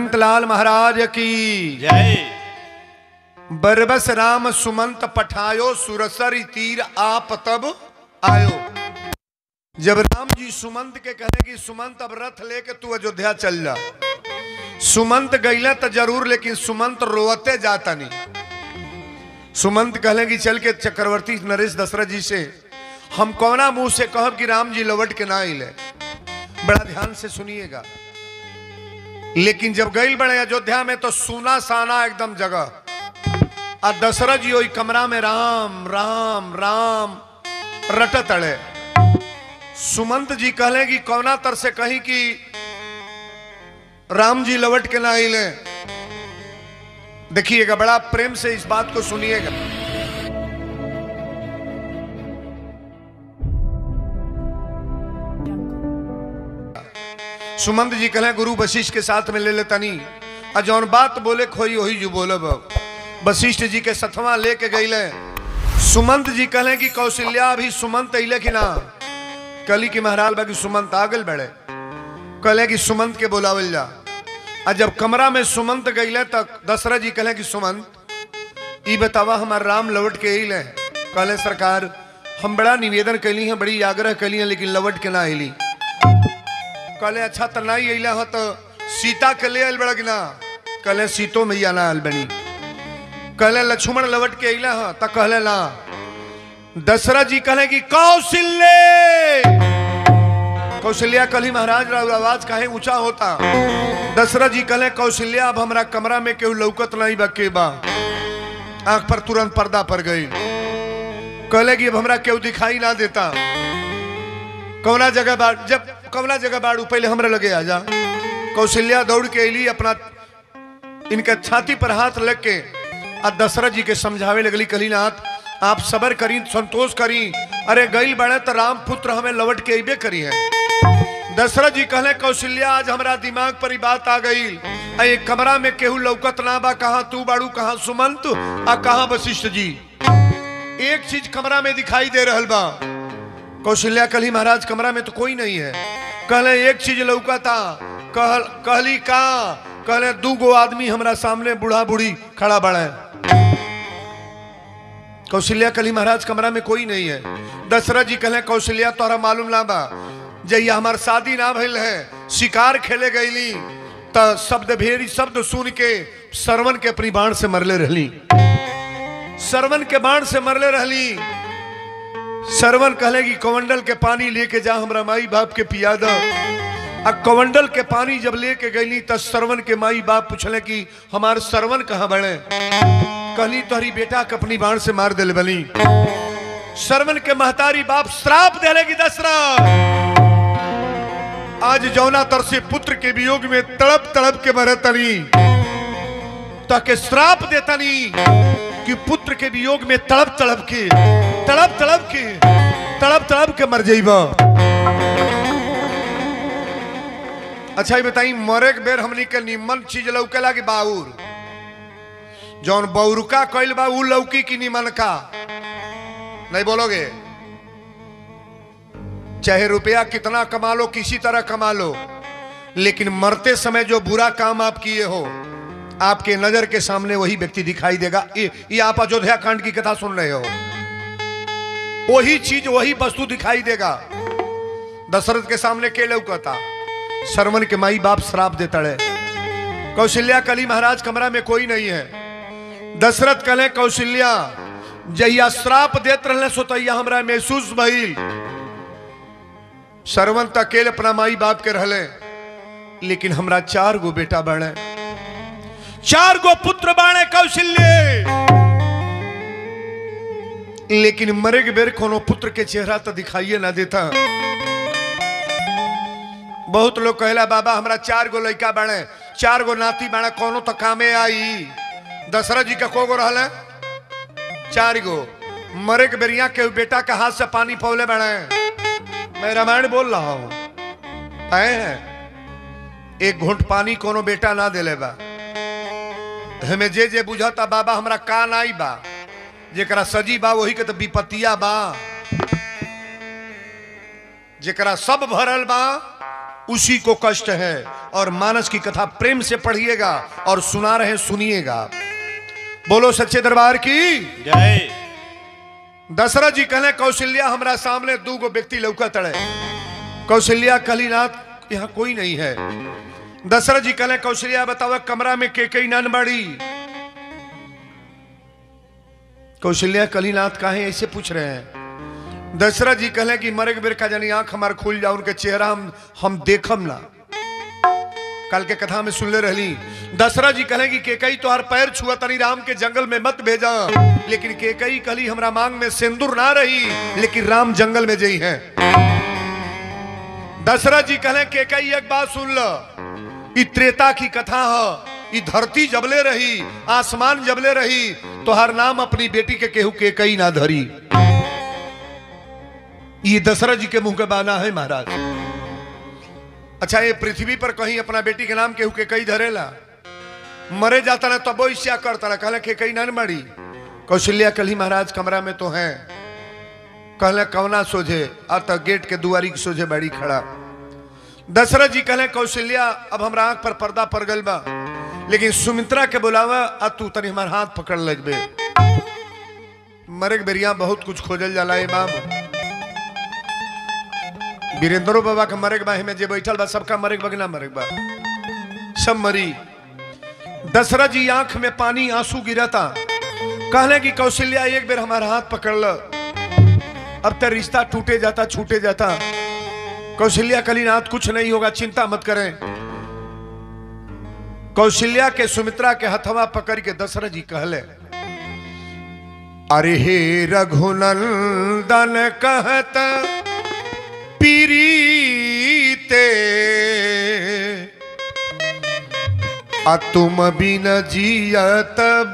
अनंत लाल महाराज की जय बरबस राम सुमंत पठायो सुरसर तीर आप तब आयो जब राम जी सुमंत के कहे कि सुमंत अब रथ लेके तू अयोध्या चल जा सुमंत गईला तो जरूर लेकिन सुमंत रोते जाता नहीं सुमंत कहले कि चल के चक्रवर्ती नरेश दशरथ जी से हम कौना मुंह से कहब कि राम जी लौट के ना आइले बड़ा ध्यान से सुनिएगा लेकिन जब गई बड़े अयोध्या में तो सुना साना एकदम जगह आ दशरथ जी ओई कमरा में राम राम राम रटत अड़े सुमंत जी कहले कि कौना तर से कही कि राम जी लौट के ना आइले देखिएगा बड़ा प्रेम से इस बात को सुनिएगा सुमंत जी कहले गुरु वशिष्ठ के साथ में ले ले तनी आ जौन बात बोले खोई वही जो बोलब वशिष्ठ जी के सथवा लेके गईले सुमंत जी कहले कि कौशल्या अभी सुमंत अइले कि ना कली की महाराज बाकी सुमंत आगल बढ़े कहले कि सुमंत के बोलावल जा आ जब कमरा में सुमंत गईले तक दशरथ जी कहले कि सुमंत ई बतावा हमार राम लौट के अइले कहले सरकार हम बड़ा निवेदन कैली हैं बड़ी आग्रह कैली हैं लेकिन लौट के ना अइली कहले अच्छा तो नहीं अइला हो तो सीता के ले आयल बड़ा कि ना कहले सीतो मैया ना आयल बनी कहले लक्ष्मण लवट के अइला हो तो कहले ना दशरथ जी कहले कि कौशल्य कौशल्या कली महाराज राव आवाज काहे ऊंचा होता दशरथ जी कहले कौशल्या अब हमरा कमरा में केहू लौकत नहीं बा के बा आंख पर तुरंत पर्दा पर गई कहले कि अब हमरा केहू दिखाई ना देता कौना जगह बाड़ जब कौना जगह बाड़ू पहले हमरा लगे आ जा कौशल्या दौड़ के अली अपना इनके छाती पर हाथ लग के आ दशरथ जी के समझावे लगली कली नाथ आप सबर करी संतोष करी अरे गईल बड़े तो राम पुत्र हमें लौट के अबे करी है दशरथ जी कहले कौशल्या आज हमरा दिमाग पर ही बात आ गई आ ये कमरा में केहू लौकत ना बा कहा तू बाड़ू कहा सुमंत आ कहा वशिष्ठ जी एक चीज कमरा में दिखाई दे रहल बा कौशल्या कली महाराज कमरा में तो कोई नहीं है कहले एक चीज लौका था कहल कहली का कहले दू गो आदमी हमरा सामने बूढ़ा बूढ़ी खड़ा बड़े कौशल्या कली महाराज कमरा में कोई नहीं है दशरथ जी कहले कौशल्या तोहरा मालूम ना बा जहिया हमार शादी ना भइल है शिकार खेले गईली त शब्द भेरी शब्द सुन के सरवन के अपनी बाण से मरले रहली सरवन के बाण से मरले रहली सरवन कहले कि कमंडल के पानी लेके जा हमरा माई बाप के पिया द आ कमंडल के पानी जब लेके गईली त सरवन के माई बाप पूछले कि हमार सरवन कहाँ बड़े कहली तोहरी बेटा के अपनी बाण से मार दिल बनी सरवन के महतारी बाप श्राप देले कि दशरथ आज जौना तर से पुत्र के वियोग में तड़प तड़प के मरतनी ताके श्राप देतनी कि पुत्र के वियोग में तड़प तड़प के तड़प तड़प के तड़प तड़प के मर जाइबा अच्छा ये बताई मरे के बेर हमनी के निमन चीज लौकेला कि बाउर जौन बौरुका कइल बा उ लौकी की निमन का नहीं बोलोगे चाहे रुपया कितना कमा लो किसी तरह कमा लो लेकिन मरते समय जो बुरा काम आप किए हो आपके नजर के सामने वही व्यक्ति दिखाई देगा ये, ये आप अयोध्या कांड की कथा सुन रहे हो वही चीज वही वस्तु दिखाई देगा दशरथ के सामने के लौकता सरवन के माई बाप श्राप देता है कौशल्या कली महाराज कमरा में कोई नहीं है दशरथ कले कौशल्या जहिया श्राप देत रहले सो तहिया हमरा महसूस भइल सरवन त अकेले अपना माई बाप के रहले लेकिन हमरा चार गो बेटा बने चार गो पुत्र बाणे कौशल्य लेकिन मरे के बेर कोनो पुत्र के चेहरा तो दिखाइए ना देता बहुत लोग कहला बाबा हमरा चार गो लड़का बाणे चार गो नाती बाणे कोनो तो कामे आई दशरथ जी का को गो रहले चार गो मरे के बेरिया के बेटा के हाथ से पानी पौले बाणे मैं रामायण बोल रहा हूं हैं एक घुंट पानी कोनो बेटा ना देले बा हमें जे जे बुझता बाबा हमरा का नाई बा जेकरा सजी बा वही के तो विपतिया बा जेकरा सब भरल बा उसी को कष्ट है और मानस की कथा प्रेम से पढ़िएगा और सुना रहे सुनिएगा बोलो सच्चे दरबार की जय दशरथ जी कहले कौशल्या हमरा सामने दू गो व्यक्ति लौका तड़े कौशल्या कलीनाथ यहाँ कोई नहीं है दशरथ जी कहले कौशल्या बताओ कमरा में के कई नन बड़ी कौशल्या कलीनाथ काहे ऐसे पूछ रहे हैं दशरथ जी कहले कि मरे के बेर का जानी आंख हमार खुल जाओ उनके चेहरा हम हम देखम ना कल के कथा में सुनले रहली दशरथ जी कहले कि केकई तोहर पैर छुआ तनी राम के जंगल में मत भेजा लेकिन केकई कहली हमरा मांग में सिंदूर ना रही लेकिन राम जंगल में जई है दशरथ जी कहले केकई एक बात सुन ल ई त्रेता की कथा है ई धरती जबले रही आसमान जबले रही तोहर नाम अपनी बेटी के केहू केकई ना धरी ये दशरथ जी के मुंह के बाना है महाराज अच्छा ये पृथ्वी पर कहीं अपना बेटी के नाम केहू के कई धरेला मरे जाता ना तबो इच्छा करता ना कहले के कई नन मड़ी कौशल्या कली महाराज कमरा में तो है कहले कवना सोझे आ तो गेट के दुआरी के सोझे बड़ी खड़ा दशरथ जी कहले कौशल्या अब हमरा आंख पर पर्दा पड़ गल बा लेकिन सुमित्रा के बुलावा आ तू तनी हमार हाथ पकड़ लगबे मरे के बेरिया बहुत कुछ खोजल जाला इमाम वीरेंद्रो बाबा के मरे के बा में जे बैठल बा सबका मरे के बा कि ना मरे के बा सब मरी दशरथ जी आंख में पानी आंसू गिरता कहले कि कौशल्या एक बेर हमारा हाथ पकड़ ल अब तक रिश्ता टूटे जाता छूटे जाता कौशल्या कलीनाथ कुछ नहीं होगा चिंता मत करें कौशल्या के सुमित्रा के हथवा पकड़ के दशरथ जी कहले अरे हे रघुनंदन कहत पीरीते आ तुम बिन जियत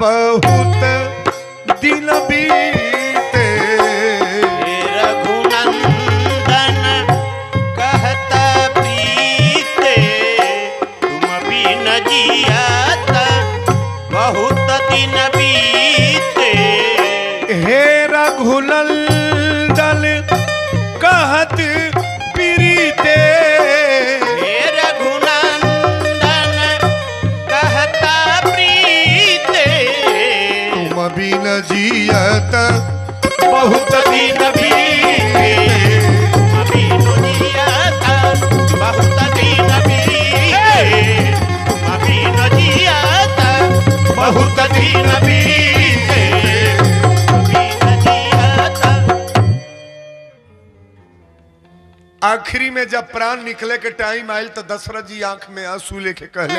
बहुत दिन बीते हे रघुनंदन कहत प्रीते तुम बिन जियत बहुत दिन बीते हे रघुनंदन कहत पीरीते हे रघुनंदन कहत प्रीते तुम बिन जियत बहुत दिन बीते तुम बिन जियत बहुत दिन बीते तुम बिन जियत बहुत दिन बीते बिन जियत आखिरी में जब प्राण निकले के टाइम आयल तो दशरथ जी आंख में आंसू लेके कहले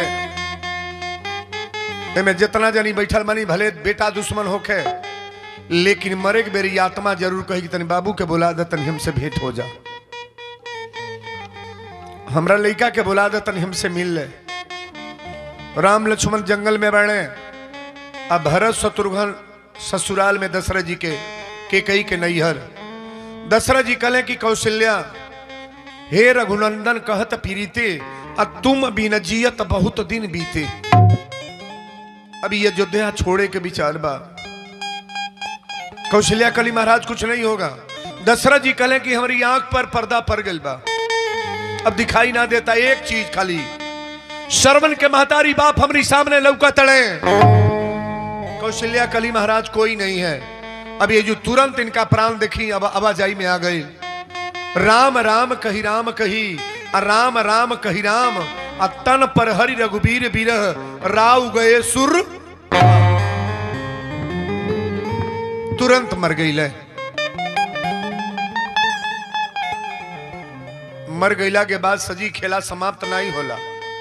एमे जितना जनी बैठल मानी भले बेटा दुश्मन होखे लेकिन मरे के बेरी आत्मा जरूर कही कि तनी बाबू के बुला दे तनी हमसे भेंट हो जा हमरा लड़का के बुला दे तनी हमसे मिल ले राम लक्ष्मण जंगल में बैठे अब भरत शत्रुघ्न ससुराल में दशरथ जी के के कई के नैहर दशरथ जी कहले कि कौशल्या हे रघुनंदन कहत पीरीते आ तुम बिन जियत बहुत दिन बीते अभी अयोध्या छोड़े के विचार बा कौशल्या कली महाराज कुछ नहीं होगा दशरथ जी कहले कि हमारी आंख पर पर्दा पड़ गई बा अब दिखाई ना देता एक चीज खाली श्रवण के महतारी बाप हमारी सामने लौका तड़े कौशल्या कली महाराज कोई नहीं है अब ये जो तुरंत इनका प्राण देखी अब आवाजाई में आ गई राम राम कही राम कही आ राम राम कही राम आ तन पर हरि रघुबीर बिरह राव गए सुर तुरंत मर गई ले मर गईला के बाद सजी खेला समाप्त नहीं होला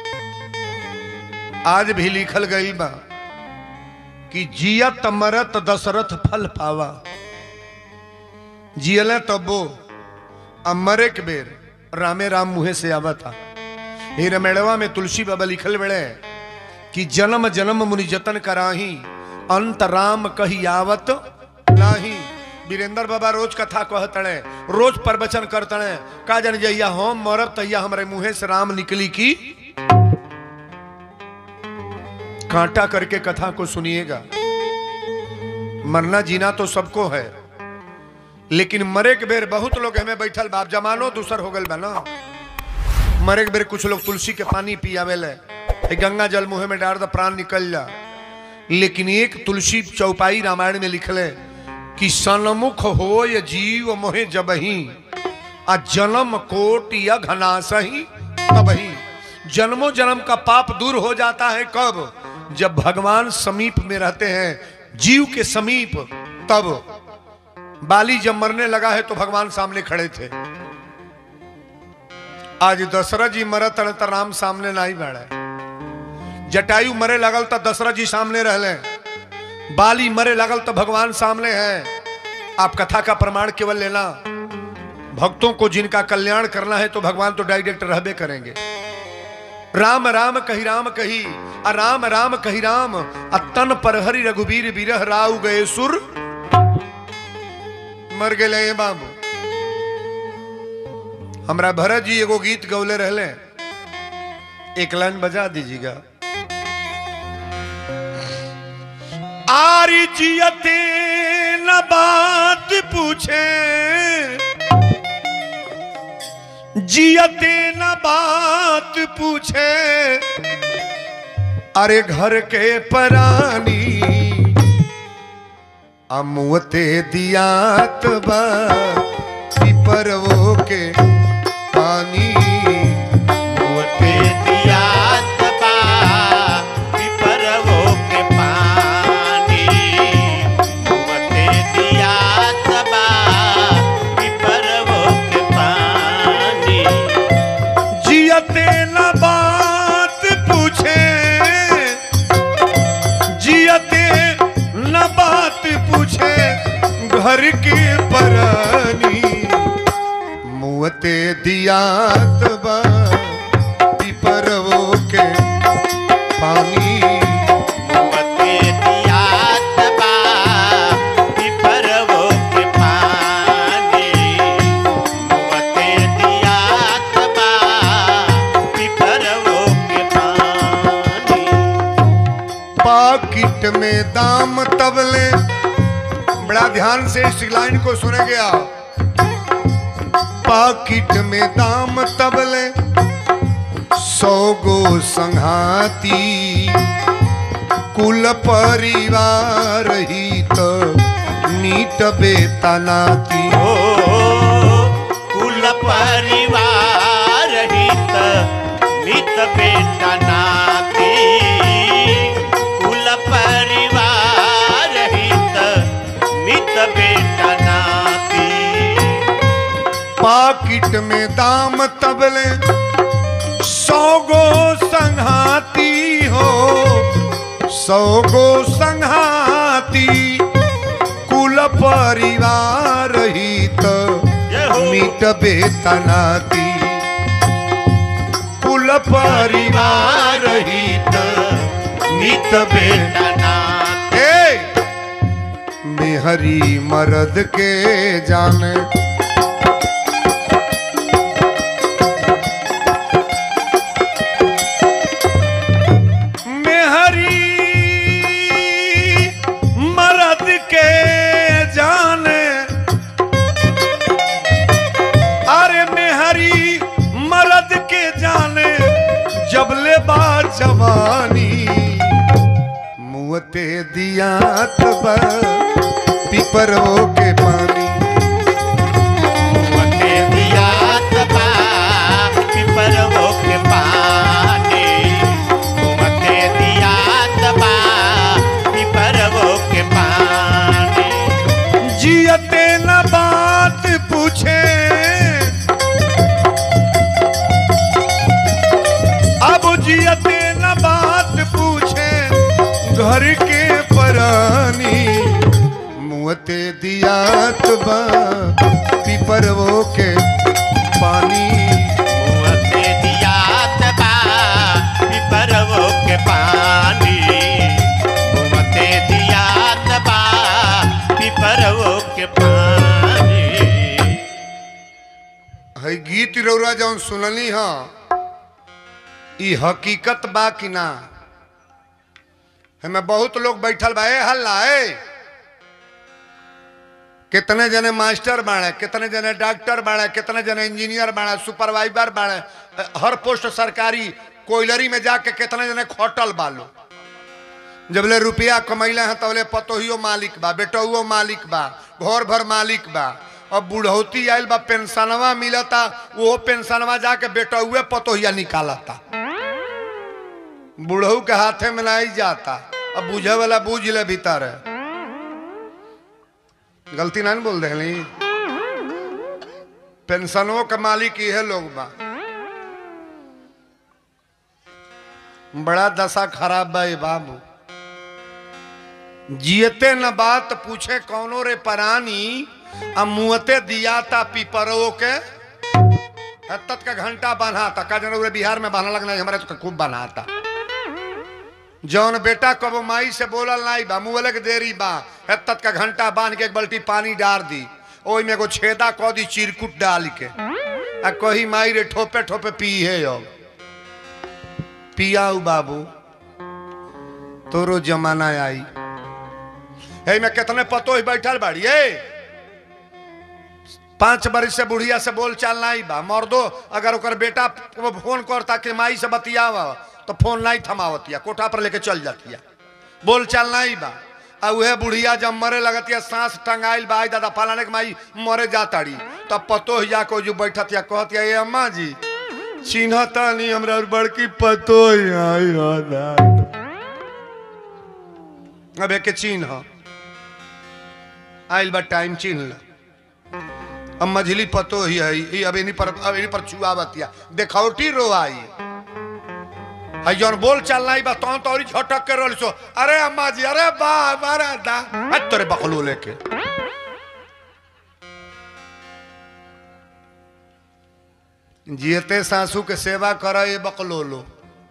आज भी लिखल गई बा कि जियत मरत दशरथ फल पावा जियले तबो अब मरे के बेर रामे राम मुहे से आवता हे रमेड़वा में तुलसी बाबा लिखल बड़े कि जन्म जन्म मुनि जतन कराही अंत राम कही आवत नाही वीरेंद्र बाबा रोज कथा कहतड़े रोज प्रवचन करतड़े का जन जइया हम मरब तैया हमारे मुहे से राम निकली की कांटा करके कथा को सुनिएगा मरना जीना तो सबको है लेकिन मरे के बेर बहुत लोग हमें बैठल बाप जमानो दूसर हो गल बा ना मरे के बेर कुछ लोग तुलसी के पानी पियावेले ए गंगा जल मुंह में डाल द प्राण निकल जा लेकिन एक तुलसी चौपाई रामायण में लिखले कि सनमुख हो ये जीव मोहे जबही आ जन्म कोट या घनासही तबही जन्मों जन्म का पाप दूर हो जाता है कब जब भगवान समीप में रहते हैं जीव के समीप तब बाली जब मरने लगा है तो भगवान सामने खड़े थे आज दशरथ जी मरत रहे तो राम सामने नहीं बैठे जटायु मरे लगल तो दशरथ जी सामने रहले बाली मरे लगल तो भगवान सामने है आप कथा का प्रमाण केवल लेना भक्तों को जिनका कल्याण करना है तो भगवान तो डायरेक्ट रहबे करेंगे राम राम कही राम कही आ राम राम कही राम आ तन पर हरि रघुवीर बिरह राउ गए सुर मर गए बाबू हमरा भरत जी एगो गीत गौले रहले एक लाइन बजा दीजिएगा आरी जियते न बात पूछे जियते न बात पूछे अरे घर के परानी अमुते दियात बा पिपरवो के पानी मोते दियात बा पिपरवो के पानी मोते दियात बा पिपरवो के पानी जियते न बात पूछे जियते न बात पूछे घर के परानी मुँहते दियात बा पिपरवो के पानी मोते दियात बा पिपरवो के पानी मोते दियात बा पिपरवो के पानी पाकिट में दाम तबले बड़ा ध्यान से इस लाइन को सुनेंगे आप पाकिट में दाम तबले सौ गो संघाती कुल परिवार हित नीट बेतनाती ओ कुल परिवार हित मित बेटा नाती कुल परिवार हित मित बेटा नाती पाकिट में दाम तबले सौ गो संघाती हो सौ गो संघाती कुल परिवार हित जय हो मिट बेतनाती कुल परिवार हित मिट बेत बेटा नाती ए मेहरी मर्द के जाने मेहरी मर्द के जाने अरे मेहरी मर्द के जाने जब ले बा जवानी मुँहते दियात बा पिपरो के पानी मोते दियात बा पिपरवो के पानी मोते दियात बा पिपरवो के पानी जियते न बात पूछे अब जियते न बात पूछे घर के परानी मुँहते दियात बा पिपरवो के पानी मोते दियात बा पिपरवो के पानी मोते दियात बा पिपरवो के पानी है गीत रौरा जौन सुननी हा ई हकीकत बा कि ना हमें बहुत लोग बैठल बा ए हल्ला ए कितने जने मास्टर बाड़े कितने जने डॉक्टर बाड़े कितने जने इंजीनियर बाड़े सुपरवाइजर बाड़े हर पोस्ट सरकारी कोयलरी में जाके कितने जने खोटल बालो जबले रुपया कमैले हैं तबले पतोहियो मालिक बा बेटौओ मालिक बा घर भर मालिक बा अब बुढ़ौती आयल बा पेंशनवा मिलता वो पेंशनवा जाके बेटौए पतोहिया निकालता बुढ़ऊ के हाथे में नहीं जाता अब बुझे वाला बूझ ले भीतर है गलती ना बोल रहे पेंशनों के मालिक ये लोग बा बड़ा दशा खराब बा ये बाबू जियते न बात पूछे कौनो रे परानी आ मुहते दिया था पीपरो के तत का घंटा बना था का जन बिहार में बना लगना हमारे तो खूब बना था जौन बेटा कबो माई से बोलल नहीं बा मुँह के देरी बा तत का घंटा बांध के एक बल्टी पानी डाल दी ओई में एगो छेदा कह दी चिरकुट डाल के आ कही माई रे ठोपे ठोपे पी है यो पियाऊ बाबू तोरो जमाना आई है मैं कितने पतो ही बैठल बाड़ी ए पांच बरिस से बुढ़िया से बोल चाल नहीं बा मर्दो अगर ओकर बेटा को फोन करता कि माई से बतियावा तो फोन नहीं थमावतिया कोठा पर लेके चल जातिया बोल चाल नहीं बा आ उहे बुढ़िया जब मरे लगतिया सांस टंगाइल बा आई दादा फलाने के माई मरे जाताड़ी तब पतो ही जाको जो बैठतिया कहतिया ए अम्मा जी चिन्हता नहीं हमरा बड़की पतो ही आई हो अब एक चिन्ह आइल बा टाइम चिन्ह ला अब मझली पतो ही है ई अब इन्हीं पर अब इन्हीं पर चुआवतिया देखौटी रो आई आई जौन बोल चल नहीं बा तौन तो और झटक के रोल सो अरे अम्मा जी अरे बा मारा दा हट तोरे बकलो लेके जियते सासू के सेवा कर ये बकलो लो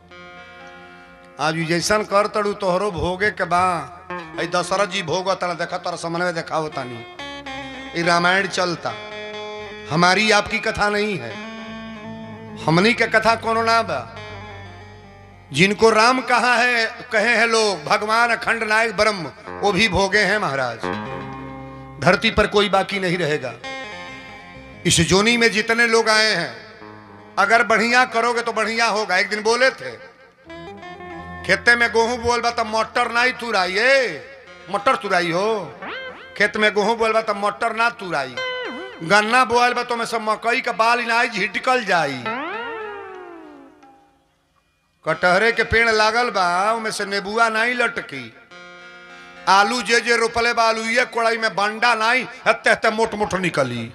आज उ जैसन कर तड़ू तोहरो भोगे के बा आई दशरथ जी भोग तड़ा देखा तोरा समन्वय देखाओ तानी ये रामायण चलता हमारी आपकी कथा नहीं है हमनी के कथा कोनो ना बा जिनको राम कहा है कहे हैं लोग भगवान अखंड नायक ब्रह्म वो भी भोगे हैं महाराज धरती पर कोई बाकी नहीं रहेगा इस जोनी में जितने लोग आए हैं अगर बढ़िया करोगे तो बढ़िया होगा एक दिन बोले थे खेते में गेहूं बोलबा तो मटर नहीं तुराई मटर तुराई हो खेत में गेहूं बोलबा तो मटर ना तुराई गन्ना बोल बा तो में सब मकई का बाल इनाई झिटकल जाई कटहरे के पेड़ लागल बा उमें से नेबुआ नहीं लटकी आलू जे जे रोपले बा आलू ये कोड़ाई में बंडा नहीं हत्ते हत्ते मोट मोट निकली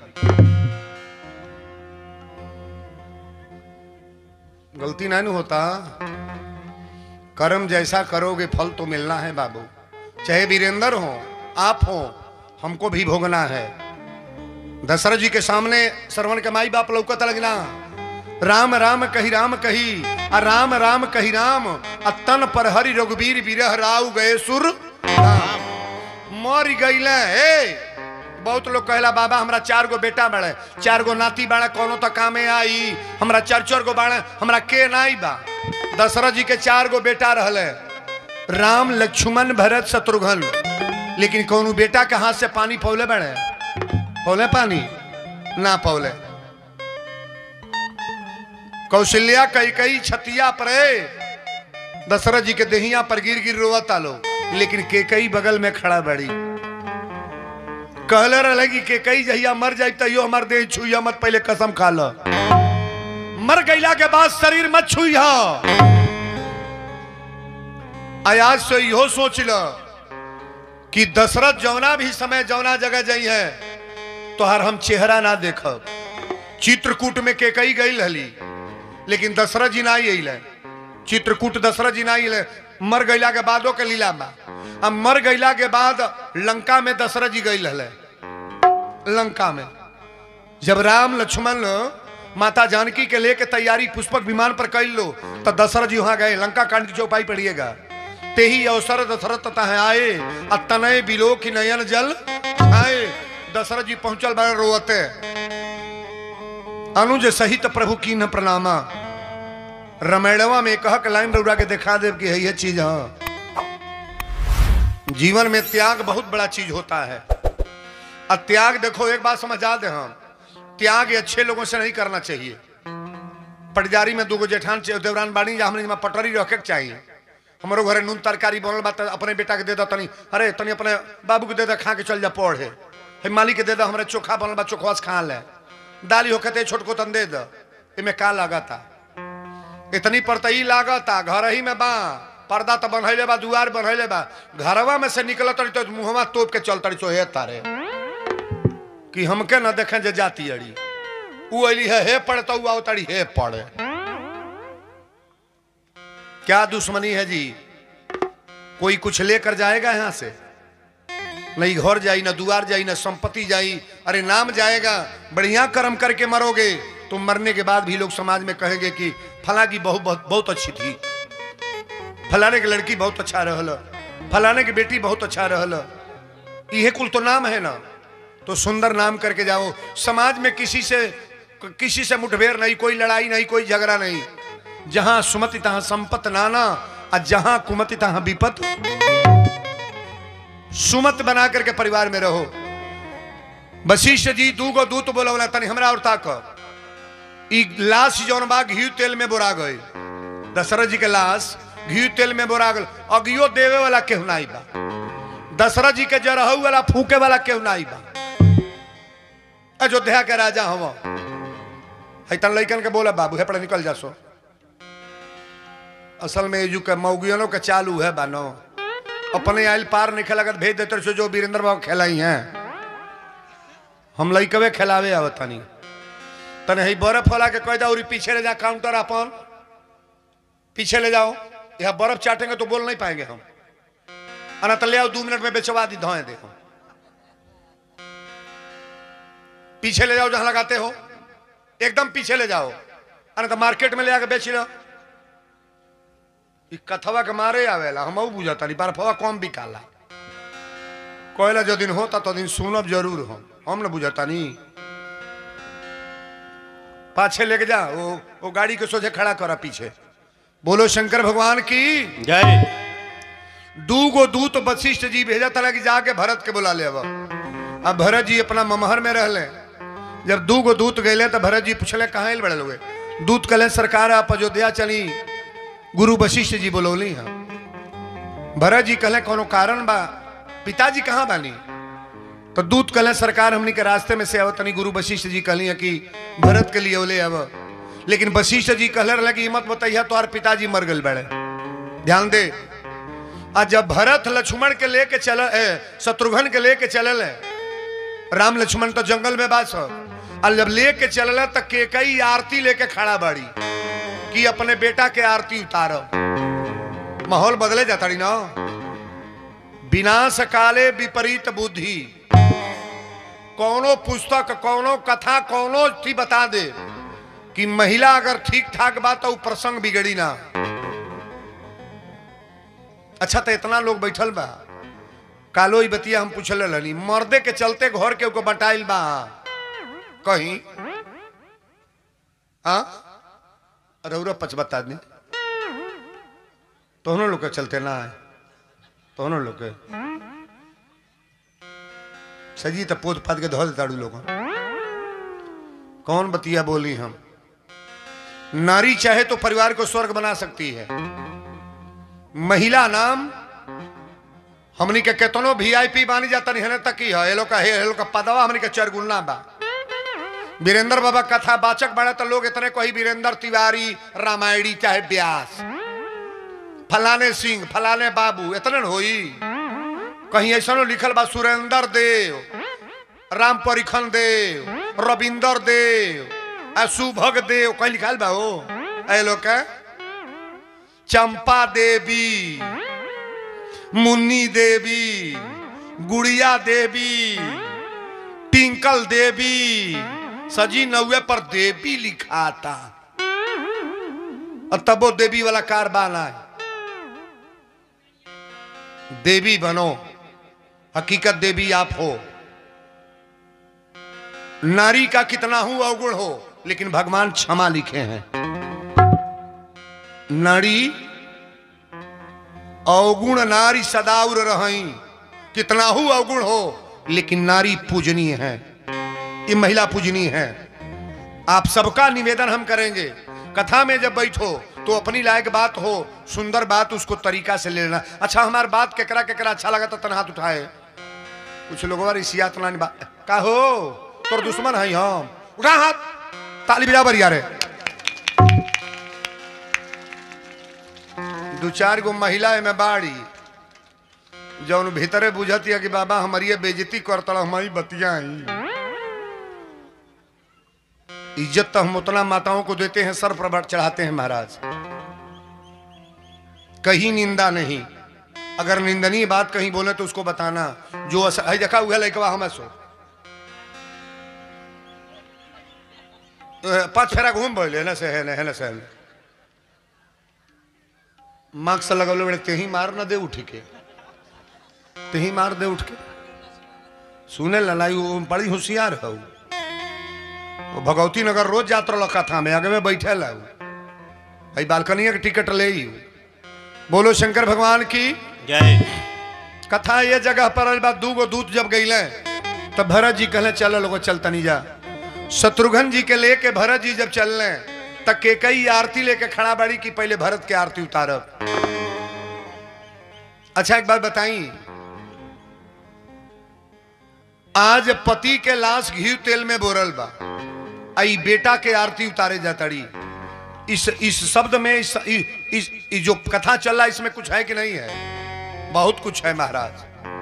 गलती नहीं होता कर्म जैसा करोगे फल तो मिलना है बाबू चाहे वीरेंद्र हो आप हो हमको भी भोगना है दशरथ जी के सामने श्रवण के माई बाप लौकत लगना राम राम कही राम कही आ राम राम कही राम आ तन पर हरि रघुवीर विरह राव गए सुर राम मर गईले हे बहुत लोग कहला बाबा हमरा चार गो बेटा बड़े चार गो नाती बाड़े कोनो तो कामे आई हमरा चार चार गो बाड़े हमरा के नाई बा दशरथ जी के चार गो बेटा रहले राम लक्ष्मण भरत शत्रुघ्न लेकिन कोनो बेटा के हाथ से पानी पौले बड़े पौले पानी ना पौले कौशल्या कई कई छतिया पर दशरथ जी के देहिया पर गिर गिर रोवता लो लेकिन के कई बगल में खड़ा बड़ी कहले रहे कि के कई जहिया मर जाए तैयो हमार देह छुइया मत पहले कसम खा लो मर गईला के बाद शरीर मत छुइया आज से इहो सोच लो कि दशरथ जौना भी समय जौना जगह जाई है तो हर हम चेहरा ना देखब चित्रकूट में के कई गई हली लेकिन दशरथ जी ना अल चित्रकूट दशरथ जी ना अल मर गईला के बादो के लीला में अब मर गईला के बाद लंका में दशरथ जी गई हले लंका में जब राम लक्ष्मण माता जानकी के लेके तैयारी पुष्पक विमान पर कर लो तो दशरथ जी वहां गए लंका कांड की चौपाई पढ़िएगा ते ही अवसर दशरथ तथा आए अतनय बिलो की नयन जल आए दशरथ जी पहुंचल बारे रोते अनुज सहित प्रभु की न प्रणामा रमेड़वा में कह के लाइन रौरा के दिखा दे कि है ये चीज हाँ जीवन में त्याग बहुत बड़ा चीज होता है और त्याग देखो एक बात समझा दे हम त्याग ये अच्छे लोगों से नहीं करना चाहिए पटजारी में दूगो जेठान चे- देवरान बानी जा हमने में पटरी रखे के चाहिए हमारो घरे नून तरकारी बनल बा त अपने बेटा के दे दो तनी अरे तनी अपने बाबू के दे दो खा के चल जा पढ़े हे मालिक के दे दो हमारे चोखा बनल बा चोखवा से खा ले दाली होके ते छोटको तन दे दो इमे का लागता इतनी परतई लागता घर ही में बा पर्दा तो बनैले बा दुआर बनैले बा घरवा में से निकल तड़ी तो मुहवा तोप के चल तड़ी चो हे तारे कि हमके न देखें जे जाती अड़ी उ अली है हे पड़े तो उ आओ तड़ी हे पड़े क्या दुश्मनी है जी कोई कुछ लेकर जाएगा यहां से नहीं घर जाई ना दुआर जाई ना संपत्ति जाई अरे नाम जाएगा बढ़िया कर्म करके मरोगे तो मरने के बाद भी लोग समाज में कहेंगे कि फला की बहू बहुत बहुत अच्छी थी फलाने की लड़की बहुत अच्छा रहल फलाने की बेटी बहुत अच्छा रहल ये कुल तो नाम है ना तो सुंदर नाम करके जाओ समाज में किसी से किसी से मुठभेड़ नहीं कोई लड़ाई नहीं कोई झगड़ा नहीं जहां सुमति तहां संपत नाना और जहां कुमति तहां विपत सुमत बना करके परिवार में रहो वशिष्ठ जी दूगो दूत बोला तनी हमरा और ताक ई लाश जौन बा घी तेल में बोरा गए दशरथ जी के लाश घी तेल में बोरा गल अगियो देवे वाला केहू नाई बा दशरथ जी के जरहू वाला फूके वाला केहू नाई बा अयोध्या के राजा हम तन लैकन के बोला बाबू हे पड़े निकल जा सो असल में एजू के मौगियनों के चालू है बानो अपने आयल पार नहीं खेला भेज देते सो जो वीरेंद्र बाबू खेलाई हैं हम लैकवे खेलावे आवतानी तने ही बर्फ वाला के कह दो पीछे ले जा काउंटर अपन पीछे ले जाओ यह बर्फ चाटेंगे तो बोल नहीं पाएंगे हम अना तो ले आओ दो मिनट में बेचवा दी धोए देखो पीछे ले जाओ जहां लगाते हो एकदम पीछे ले जाओ अरे तो मार्केट में ले आके बेच लो ई कथवा के मारे आवेला हम बुझता नहीं बर्फवा कम बिकाला कोयला जो दिन होता तो दिन सुनब जरूर हो हम न बुझता नहीं पाछे लेके जा वो वो गाड़ी के सोचे खड़ा करा पीछे बोलो शंकर भगवान की जय दूगो दूत वशिष्ठ जी भेजा था कि जाके भरत के बुला ले अब अब भरत जी अपना ममहर में रहले जब दूगो दूत गए तो भरत जी पूछले कहाँ बड़े लोग दूत कहले सरकार आप अयोध्या चली गुरु वशिष्ठ जी बोलौली हाँ भरत जी कहले कोनो कारण बा पिताजी कहाँ बानी तो दूत कहले सरकार हमनी के रास्ते में से आवतनी गुरु वशिष्ठ जी कहली है कि भरत के लिए ओले अब लेकिन वशिष्ठ जी कहले रहे कि हिम्मत बताइया तो पिताजी मर गए बड़े ध्यान दे आ जब भरत लक्ष्मण के लेके चल शत्रुघ्न के लेके चलल राम लक्ष्मण तो जंगल में बास और जब लेके चलल तो केकई आरती लेके खड़ा बाड़ी कि अपने बेटा के आरती उतारो माहौल बदले जाता रही ना विनाश काले विपरीत बुद्धि कौनो पुस्तक कौनो कथा कौनो थी बता दे कि महिला अगर ठीक ठाक बात तो उ प्रसंग बिगड़ी ना अच्छा तो इतना लोग बैठल बा कालो ही बतिया हम पूछल रहनी मर्दे के चलते घर के ऊपर बटाइल बा कहीं हाँ रौरा पचबत आदमी तोहनों लोग के चलते ना है तोहनों लोग के सजी तो पोत पात के धो देताड़ू लोग कौन बतिया बोली हम नारी चाहे तो परिवार को स्वर्ग बना सकती है महिला नाम हमनी के केतनो वीआईपी बानी जाता नहीं है तक ही है ये लोग का ये लोग का पदवा हमनी के चरगुना बा वीरेंद्र बाबा कथा वाचक बड़ा तो लोग इतने कोई वीरेंद्र तिवारी रामायणी चाहे व्यास फलाने सिंह फलाने बाबू इतने न होई कहीं ऐसा लिखल बा सुरेंद्र देव राम परिखन देव रविंदर देव आ सुभग देव कहीं लिखल बा हो ऐ लोग का चंपा देवी मुन्नी देवी गुड़िया देवी टिंकल देवी सजी नौवे पर देवी लिखा था और तब वो देवी वाला कारबान है देवी बनो हकीकत देवी आप हो नारी का कितना हूं अवगुण हो लेकिन भगवान क्षमा लिखे हैं नारी अवगुण नारी सदाउर रही कितना हूं अवगुण हो लेकिन नारी पूजनीय है ये महिला पूजनीय है आप सबका निवेदन हम करेंगे कथा में जब बैठो तो अपनी लायक बात हो सुंदर बात उसको तरीका से ले लेना अच्छा हमारी बात केकरा केकरा अच्छा लगा तो तन हाथ उठाए कुछ लोगों रिसियात ना बा का हो तोर दुश्मन है हम उठा हाथ ताली बजा बरिया रे दू चार गो महिला में बाड़ी जौन भीतरे बुझती है कि बाबा हमारी बेजती करता हमारी बतिया इज्जत तो हम उतना माताओं को देते हैं सर पर चढ़ाते हैं महाराज कहीं निंदा नहीं अगर निंदनीय बात कहीं बोले तो उसको बताना जो अस- है देखा हुआ लड़कवा हम सो अ, पाँच फेरा घूम बोले ना से है ना है ना से है ना। मार्क्स लगल बड़े तेही मार ना दे उठ के तेही मार दे उठ के सुने ललाई वो बड़ी होशियार है वो। वो भगवती नगर रोज जात रहा कथा में आगे में बैठे ला भाई बालकनी के टिकट ले ही बोलो शंकर भगवान की जय कथा ये जगह पर आइल बा दू गो दूत जब गईले तब भरत जी कहले चलो लोगो चल तनी जा शत्रुघ्न जी के लेके भरत जी जब चलने तक के कई आरती लेके खड़ा बाड़ी की पहले भरत के आरती उतारब अच्छा एक बात बताई आज पति के लाश घी तेल में बोरल बा आई बेटा के आरती उतारे जाताड़ी इस इस शब्द में इस, इस, इस, इस जो कथा चल रहा है इसमें कुछ है कि नहीं है बहुत कुछ है महाराज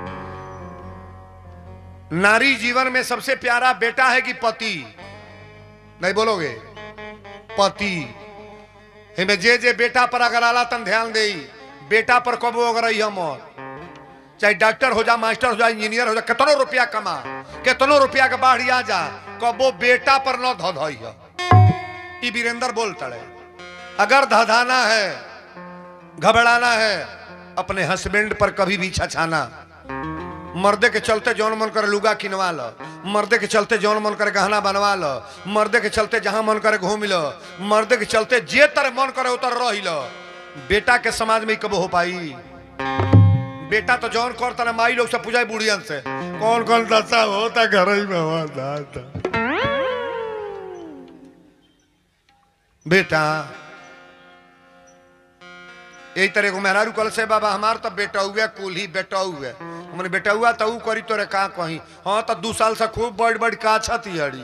नारी जीवन में सबसे प्यारा बेटा है कि पति नहीं बोलोगे पति हमें जे जे बेटा पर अगर आला तन ध्यान दे बेटा पर कबो अगर हम चाहे डॉक्टर हो जा मास्टर हो जा इंजीनियर हो जा कितनो रुपया कमा कितनो रुपया के बाढ़ आ जा कबो बेटा पर न धो धोई ई वीरेंद्र बोल तड़े अगर धधाना है घबराना है अपने हस्बैंड पर कभी भी छछाना मर्दे के चलते जौन मन करे लुगा किनवा लो मर्दे के चलते जौन मन करे गहना बनवा लो मर्दे के चलते जहां मन करे घूम लो मर्दे के चलते जे तरह मन करे उतर रही लो बेटा के समाज में कब हो पाई बेटा तो जौन कर तना माई लोग से पूछाई बुढ़ियन से कौन कौन दशा होता घर ही में हुआ दादा बेटा यही तरह को मेहरारू कल से बाबा हमार तो बेटा हुए कुल ही बेटा हुए हमने बेटा हुआ तो ऊ करी तोरे का कही हाँ तो दू साल से खूब बड़ बड़ का छती अड़ी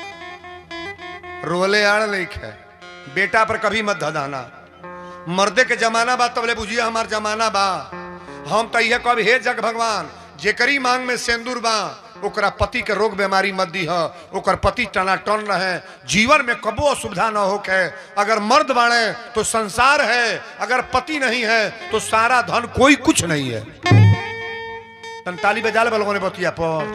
रोले आड़ लिख है बेटा पर कभी मत धदाना मर्दे के जमाना बा तबले बुझिए हमार जमाना बा हम तो यह कब हे जग भगवान जेकरी मांग में सेंदूर बा ओकरा पति के रोग बीमारी मत दी है ओकर पति टनाटन रहे जीवन में कबो असुविधा न होके अगर मर्द बाड़े तो संसार है अगर पति नहीं है तो सारा धन कोई कुछ नहीं है तन ताली बजा ले लोगों ने बतिया पर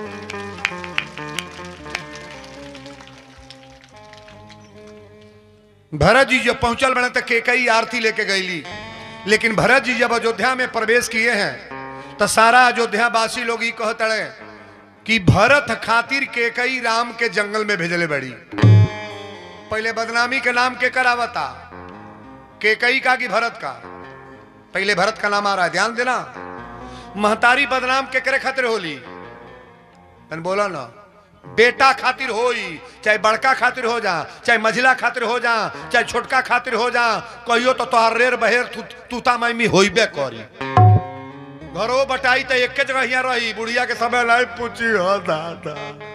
भरत जी जब पहुंचल बने तो केकई आरती लेके गईली लेकिन भरत जी जब अयोध्या में प्रवेश किए हैं तो सारा अयोध्या वासी लोग ये कहतड़े कि भरत खातिर केकई राम के जंगल में भेजले बड़ी पहले बदनामी के नाम के करावता केकई का कि भरत का पहले भरत का नाम आ रहा है ध्यान देना महतारी बदनाम के करे खातिर होली तन बोला ना बेटा खातिर होई चाहे बड़का खातिर हो जा चाहे मझिला खातिर हो जा चाहे छोटका खातिर हो जा कहियो तो तोहर रेर बहेर तू तूता मैमी होइबे करी घरो बटाई तो एक जगह यहाँ रही बुढ़िया के समय लाई पूछी हो दादा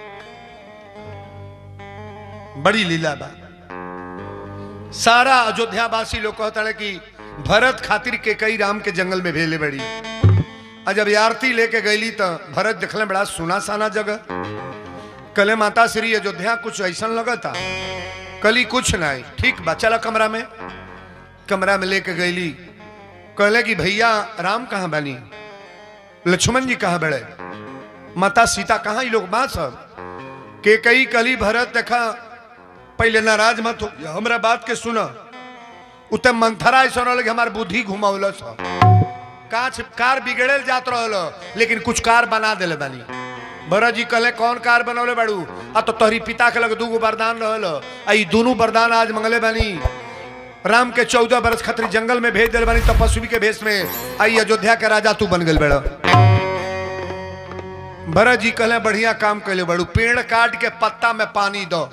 बड़ी लीला बा सारा अयोध्या वासी लोग कहता है कि भरत खातिर के कई राम के जंगल में भेले बड़ी आ जब आरती लेके गईली तो भरत देखले बड़ा सुना साना जगह कले माता श्री अयोध्या कुछ ऐसा लगा था कली कुछ नहीं ठीक बा चला कमरा में कमरा में लेके गईली कहले कि भैया राम कहाँ बनी लक्ष्मण जी कहाँ बड़े माता सीता कहाँ ये लोग बात सब के कई कली भरत देखा पहले नाराज मत हो हमरा बात के सुना उते मंथरा ऐसा रहल कि हमार बुद्धि घुमावल काच कार बिगड़ल जात रहल लेकिन कुछ कार बना दिले बानी भरत जी कहले कौन कार बनौले बाड़ू आ तो तोहरी पिता के लग दूगो वरदान रहल आ ई दोनों वरदान आज मंगले बानी राम के चौदह बरस खतरी जंगल में भेज दिल बानी तपस्वी के भेष में आई अयोध्या के राजा तू बन गल बेड़ा भरत जी कहले बढ़िया काम कैले बड़ू पेड़ काट के पत्ता में पानी दो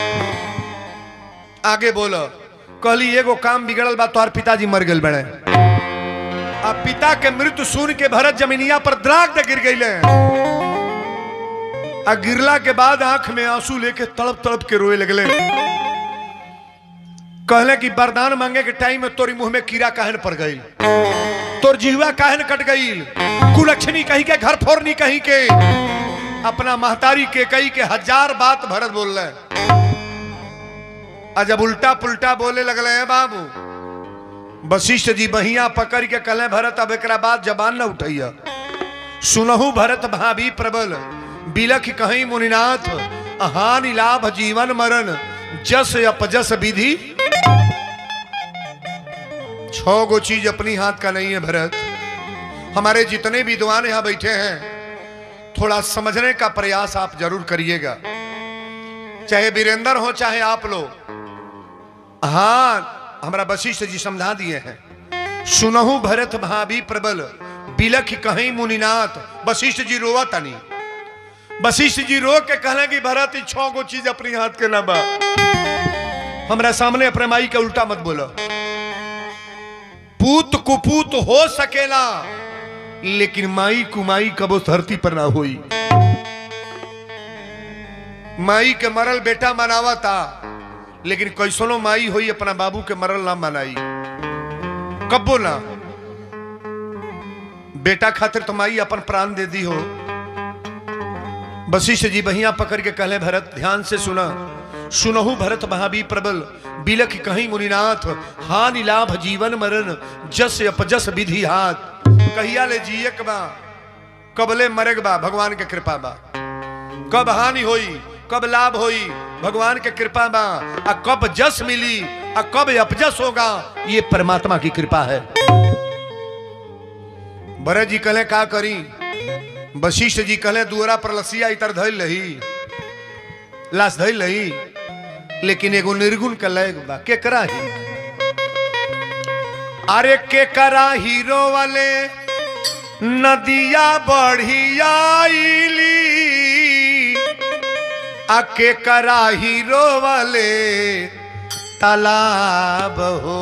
आगे बोलो कहली एगो काम बिगड़ल बा तोहर पिताजी मर गए बड़े अब पिता के मृत्यु सुन के भरत जमीनिया पर द्राग दे गिर गईले आ गिरला के बाद आंख में आंसू लेके तड़प तड़प के रोए लगले कहले कि वरदान मांगे के टाइम में तोरी मुंह में कीड़ा काहन पड़ गई तोर जिहवा काहन कट गई कुलक्षणी कही के घर फोरनी कही के अपना महतारी के कही के हजार बात भरत बोल रहे आ जब उल्टा पुल्टा बोले लगले हैं बाबू वशिष्ठ जी बहिया पकड़ के कले भरत अब एक बाद जबान न उठैया सुनहु भरत भाभी प्रबल बिलख कहीं मुनिनाथ हानि लाभ जीवन मरण जस अपजस विधि छह गो चीज अपनी हाथ का नहीं है भरत हमारे जितने विद्वान यहां बैठे हैं थोड़ा समझने का प्रयास आप जरूर करिएगा चाहे वीरेंद्र हो चाहे आप लोग हाँ हमारा वशिष्ठ जी समझा दिए हैं सुनहु भरत भाभी प्रबल बिलख कहीं मुनिनाथ वशिष्ठ जी रोवा तनी वशिष्ठ जी रो के कहले कि भरत ई छह गो चीज अपनी हाथ के ना बा हमरा सामने अपने माई के उल्टा मत बोलो पूत कुपूत हो सकेला लेकिन माई कुमाई कबो धरती पर ना हुई माई के मरल बेटा मनावा था लेकिन कैसनो माई हुई अपना बाबू के मरल ना मनाई कब्बो ना बेटा खातिर तो माई अपन प्राण दे दी हो वशिष्ठ जी बहिया पकड़ के कहले भरत ध्यान से सुना सुनहु भरत महाबी प्रबल बिलख कहीं मुनिनाथ हानि लाभ जीवन मरण जस अपजस विधि हाथ कहिया ले जियक बा कबले मरग बा भगवान के कृपा बा कब हानि होई कब लाभ होई भगवान के कृपा बा आ कब जस मिली आ कब अपजस होगा ये परमात्मा की कृपा है भरत जी कहले का करी वशिष्ठ जी कहले दुअरा पर लसिया इतर धैल रही लाश धैल रही लेकिन एगो निर्गुण के लय बा के करा ही अरे के करा हीरो वाले नदिया बढ़ियाईली आ के करा हीरो वाले तालाब हो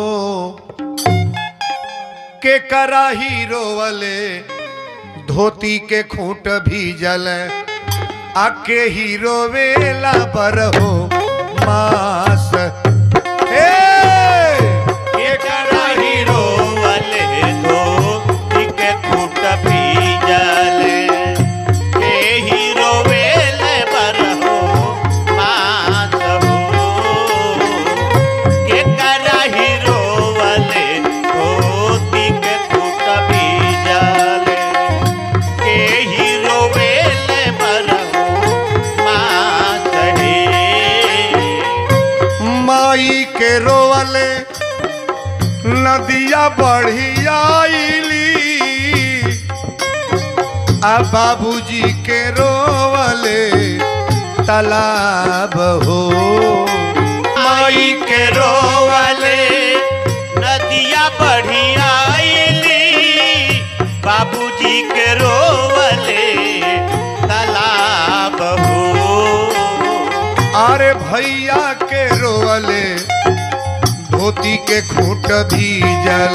के करा हीरो वाले धोती के खूंट भी जल आके हीरो वेला पर हो मास हे एकरा हीरो वाले दो इके फूट भी जले के हीरो वेले पर हो मात हो एकरा हीरो वाले दो इके फूट भी जले के हीरो वेले पर हो मात हे माई के रोवले नदिया बढ़ियाईली आ बाबूजी के रोवले तालाब हो माई के रोवले नदिया बढ़िया आईली बाबूजी के रोवले तालाब हो अरे भैया के रोवले धोती के खूंट भी जल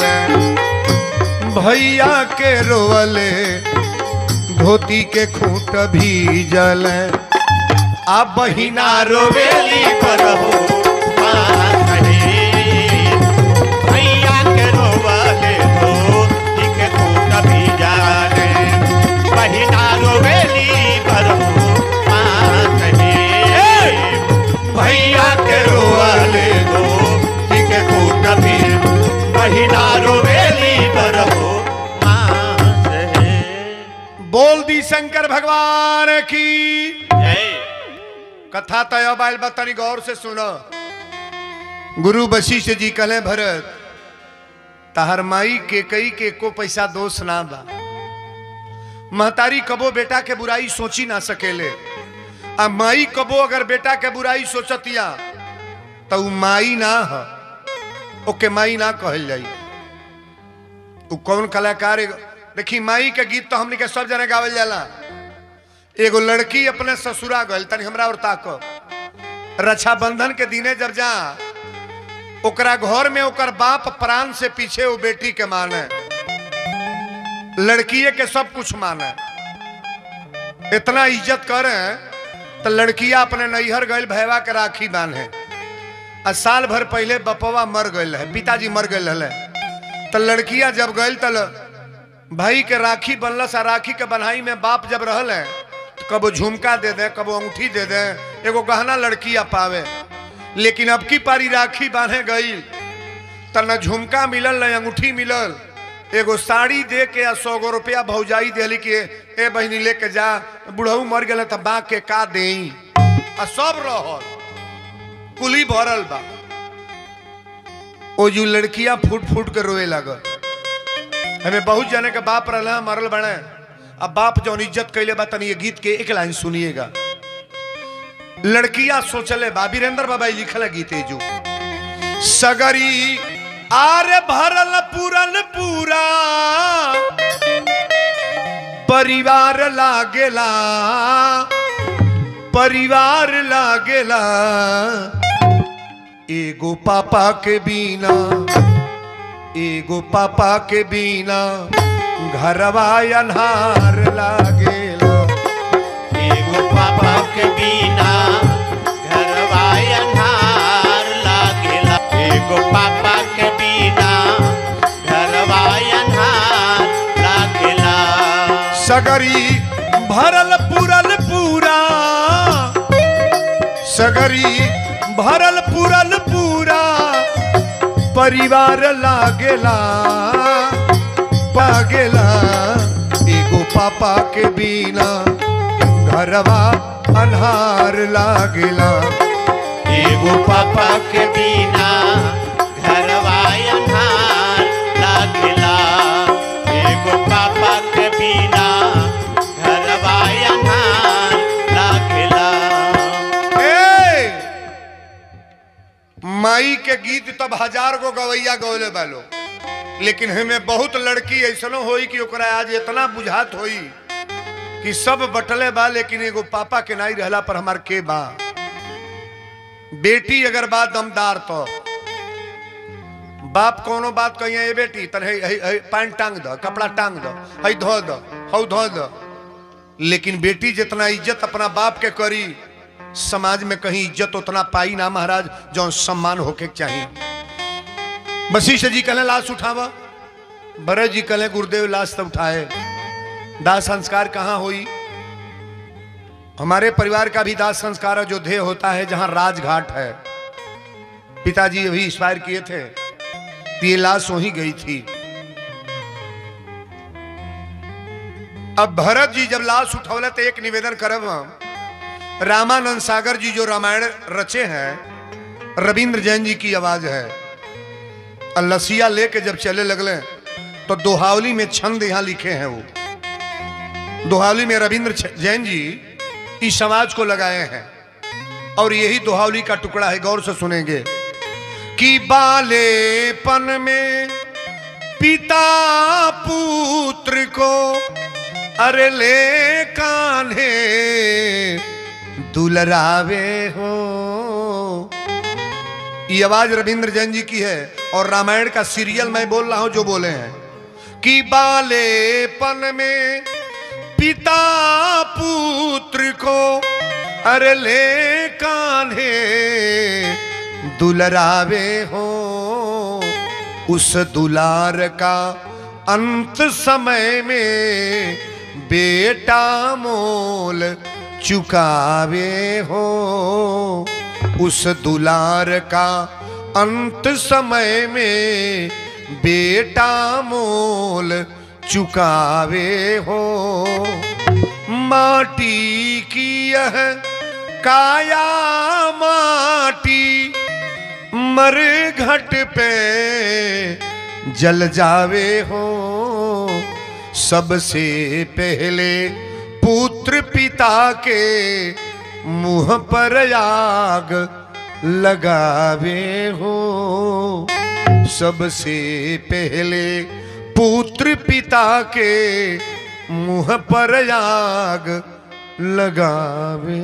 भैया के रोवले धोती के खूंट भी जल आ बहिना रोवेली पर हो पास हे। भैया के रोवले धोती के खूंट भी जाने बहिना रोवेली पर हो पास हे। भैया के रोवले धोती के खूंट भी बहिना रोवेली पर हो पास हे। बोल दी शंकर भगवान की जय कथा तय बाल बतानी गौर से सुनो गुरु वशिष्ठ जी कहले भरत तहर माई के कई के को पैसा दोष ना बा महतारी कबो बेटा के बुराई सोची ना सकेले आ माई कबो अगर बेटा के बुराई सोचतिया तो उ माई ना ह ओके माई ना कहल जाई उ कौन कलाकार है? देखी माई के गीत तो हमने के सब जने गावल जाला एगो लड़की अपने ससुरा गल तनी हमरा और ताक रक्षाबंधन के दिने जब जा ओकरा घर में ओकर बाप प्राण से पीछे वो बेटी के माने लड़किए के सब कुछ माने इतना इज्जत करे तो लड़किया अपने नैहर गए भैवा के राखी बांधे आ साल भर पहले बपवा मर गए है पिताजी मर गए रहे तो लड़किया जब गए तल भाई के राखी बनलस आ राखी के बन्हाई में बाप जब रहल है तो कबो झुमका दे दे कबो अंगूठी दे दे एगो गहना लड़किया पावे लेकिन अब की पारी राखी बांधे गई त न झुमका मिलल न अंगूठी मिलल एगो साड़ी दे के आ सौ गो रुपया भौजाई दिली कि ए बहनी लेके जा बुढ़ऊ मर गए त बा के का दे आ सब रहल कुली भरल बा ओ जो लड़कियां फूट फूट के रोए लगल हमें बहुत जने के बाप रहल मरल बने अब बाप जौन इज्जत कैले बा तनी ये गीत के एक लाइन सुनिएगा लड़कियां सोचले बा वीरेंद्र बाबा लिखल है गीते जो सगरी आर भरल पूरन पूरा परिवार लागेला परिवार लागेला एगो पापा के बिना एगो पापा के बिना घरवा अन्हार लागेला एगो पापा के बिना घरवा अन्हार लागेला एगो पापा के बिना घरवा अन्हार लागेला सगरी भरल पूरल पूरा सगरी भरल पूरल पूरा परिवार लागेला पागेला एगो पापा के बिना घरवा अन्हार लागेला एगो पापा के बिना घरवा अन्हार लागेला एगो पापा के बिना घरवा अन्हार लागेला ए! माई के गीत तब हजार गो गवैया गौले बालो लेकिन हमें बहुत लड़की ऐसनो होई कि ओकरा आज इतना बुझात होई कि सब बटले बा लेकिन एगो पापा के नाई रहला पर हमार के बा बेटी अगर बा दमदार तो बाप कोनो बात कहिए ए बेटी तन है, है, है, पैंट टांग दो कपड़ा टांग दो हई धो दो हऊ धो दो लेकिन बेटी जितना इज्जत अपना बाप के करी समाज में कहीं इज्जत उतना पाई ना महाराज जो सम्मान होके के चाहिए वशिष्ठ जी कहले लाश उठावा भरत जी कहले गुरुदेव लाश तब उठाए दाह संस्कार कहाँ हुई हमारे परिवार का भी दाह संस्कार अयोध्या होता है जहां राजघाट है पिताजी अभी एक्सपायर किए थे तो ये लाश वहीं गई थी अब भरत जी जब लाश उठौले तो एक निवेदन करब हम रामानंद सागर जी जो रामायण रचे हैं रविंद्र जैन जी की आवाज है और लसिया लेके जब चले लगले तो दोहावली में छंद यहां लिखे हैं वो दोहावली में रविंद्र छ- जैन जी इस समाज को लगाए हैं और यही दोहावली का टुकड़ा है गौर से सुनेंगे कि बालेपन में पिता पुत्र को अरे ले कान्हे दुलरावे हो ये आवाज रविंद्र जैन जी की है और रामायण का सीरियल मैं बोल रहा हूं जो बोले हैं कि बालेपन में पिता पुत्र को अरे ले कान्हे दुलरावे हो उस दुलार का अंत समय में बेटा मोल चुकावे हो उस दुलार का अंत समय में बेटा मोल चुकावे हो माटी की यह काया माटी मर घट पे जल जावे हो सबसे पहले पुत्र पिता के मुंह पर आग लगावे हो सबसे पहले पुत्र पिता के मुंह पर आग लगावे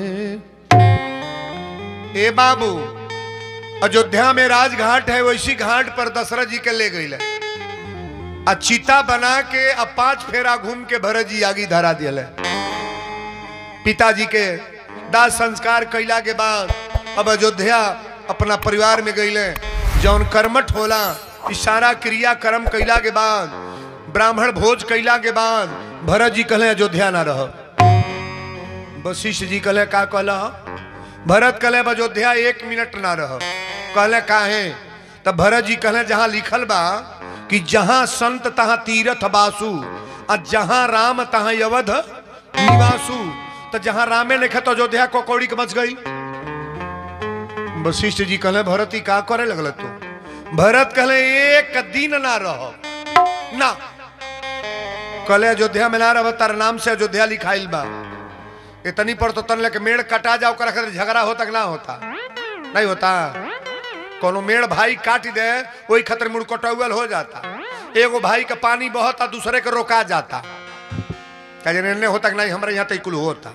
ए बाबू अयोध्या में राजघाट है वैसी घाट पर दशरथ जी के ले गई आ चिता बना के अब पांच फेरा घूम के भरत जी आगी धरा दियल पिताजी के दाह संस्कार कैला के बाद अब अयोध्या अपना परिवार में गईले जौन कर्मठ होला इशारा क्रिया कर्म कैला के बाद ब्राह्मण भोज कैला के बाद भरत जी कहले अयोध्या ना रह वशिष्ठ जी कहले का कहला भरत कहले अब अयोध्या एक मिनट ना रह कहले काहे तब भरत जी कहले जहां लिखल बा कि जहां संत तहां तीरथ बासु आ जहां राम तहां अवध निवासु तो जहां रामे लिखे तो अयोध्या को कौड़ी के मच गई वशिष्ठ जी कहले भरत ही का करे लगल तू भरत कहले एक दिन ना रह ना कहले अयोध्या में ना रह तार नाम से अयोध्या लिखाइल बा इतनी पर तो तन लेके मेड़ कटा जाओ कर खातिर झगड़ा होता कि ना होता नहीं होता कोनो मेड़ भाई काट दे वही खतर मुड़ कटौल हो जाता एगो भाई का पानी बहता दूसरे के रोका जाता कहे ने होता कि नहीं हमारे यहाँ तकुल होता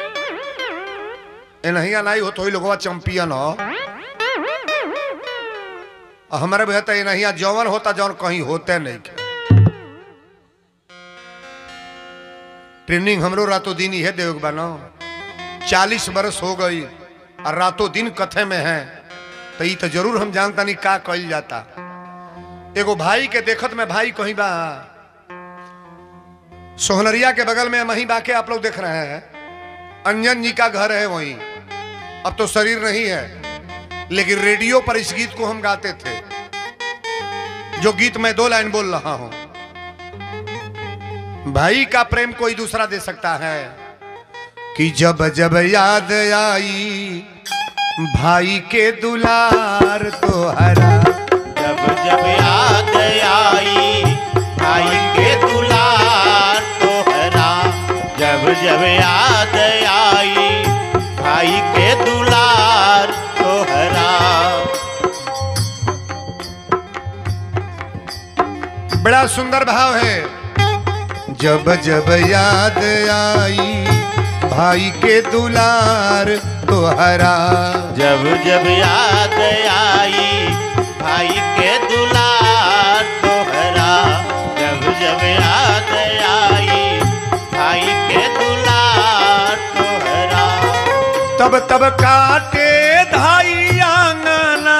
ए नहीं नहीं हो तो ही लोगवा चैंपियन हो और हमारे भैया तो ये नहीं जौवन होता जौन कहीं होते नहीं के ट्रेनिंग हमरो रातों दिन ही है देव बनो चालीस बरस हो गई और रातों दिन कथे में है तो ये तो जरूर हम जानता नहीं का कल जाता एगो भाई के देखत में भाई कहीं बा सोहनरिया के बगल में वहीं बाके आप लोग देख रहे हैं अंजन जी का घर है वहीं अब तो शरीर नहीं है लेकिन रेडियो पर इस गीत को हम गाते थे जो गीत मैं दो लाइन बोल रहा हूं भाई का प्रेम कोई दूसरा दे सकता है कि जब जब याद आई भाई के दुलार तो हरा जब जब याद आई भाई के दुलार तोहरा जब जब याद आई भाई के दुलार तोहरा बड़ा सुंदर भाव है जब जब याद आई भाई के दुलार तो हरा जब जब याद आई भाई के दुलार तोहरा जब जब याद आई भाई के दुलार तोहरा तब तब काटे धाई आंगना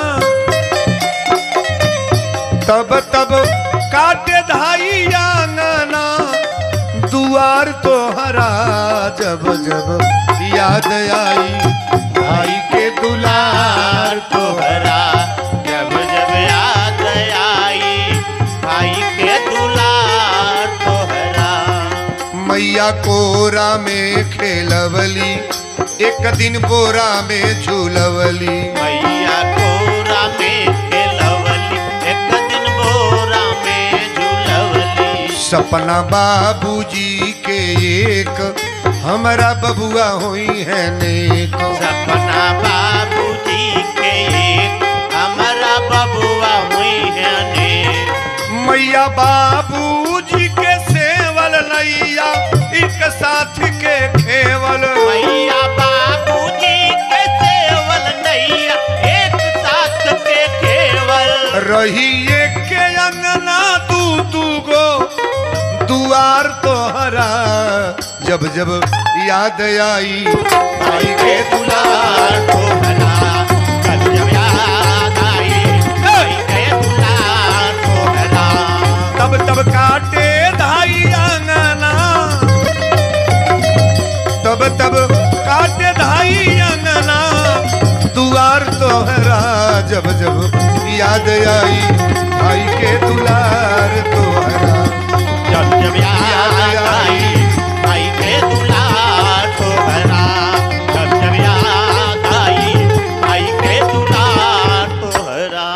तब तब काटे धाई आंगना दुआर तो हरा जब जब याद आई भाई के दुलार तो तोहरा जब जब याद आई भाई के दुलार तोहरा मैया कोरा में खेलवली एक दिन बोरा में झूलवली मैया कोरा में खेलवली एक दिन बोरा में झूलवली सपना बाबूजी के एक हमारा बबुआ हुई है नेक सपना बाबूजी के एक हमारा बबुआ हुई है ने मैया बाबूजी के सेवल नैया एक साथ के खेवल मैया बाबूजी के सेवल नैया एक साथ के केवल रही एक के अंगना दू दू गो दुआर तोहरा जब जब याद आई भाई के दुलार तोहरा जब जब याद आई भाई के दुलार तोहरा तब तब काटे धाई आंगना तब तब काटे धाई अंगना दुआर तोहरा जब जब याद आई भाई के दुलार तोहरा जब जब याद आई भाई के दुलार तोहरा जब जब याद आई भाई के दुलार तोहरा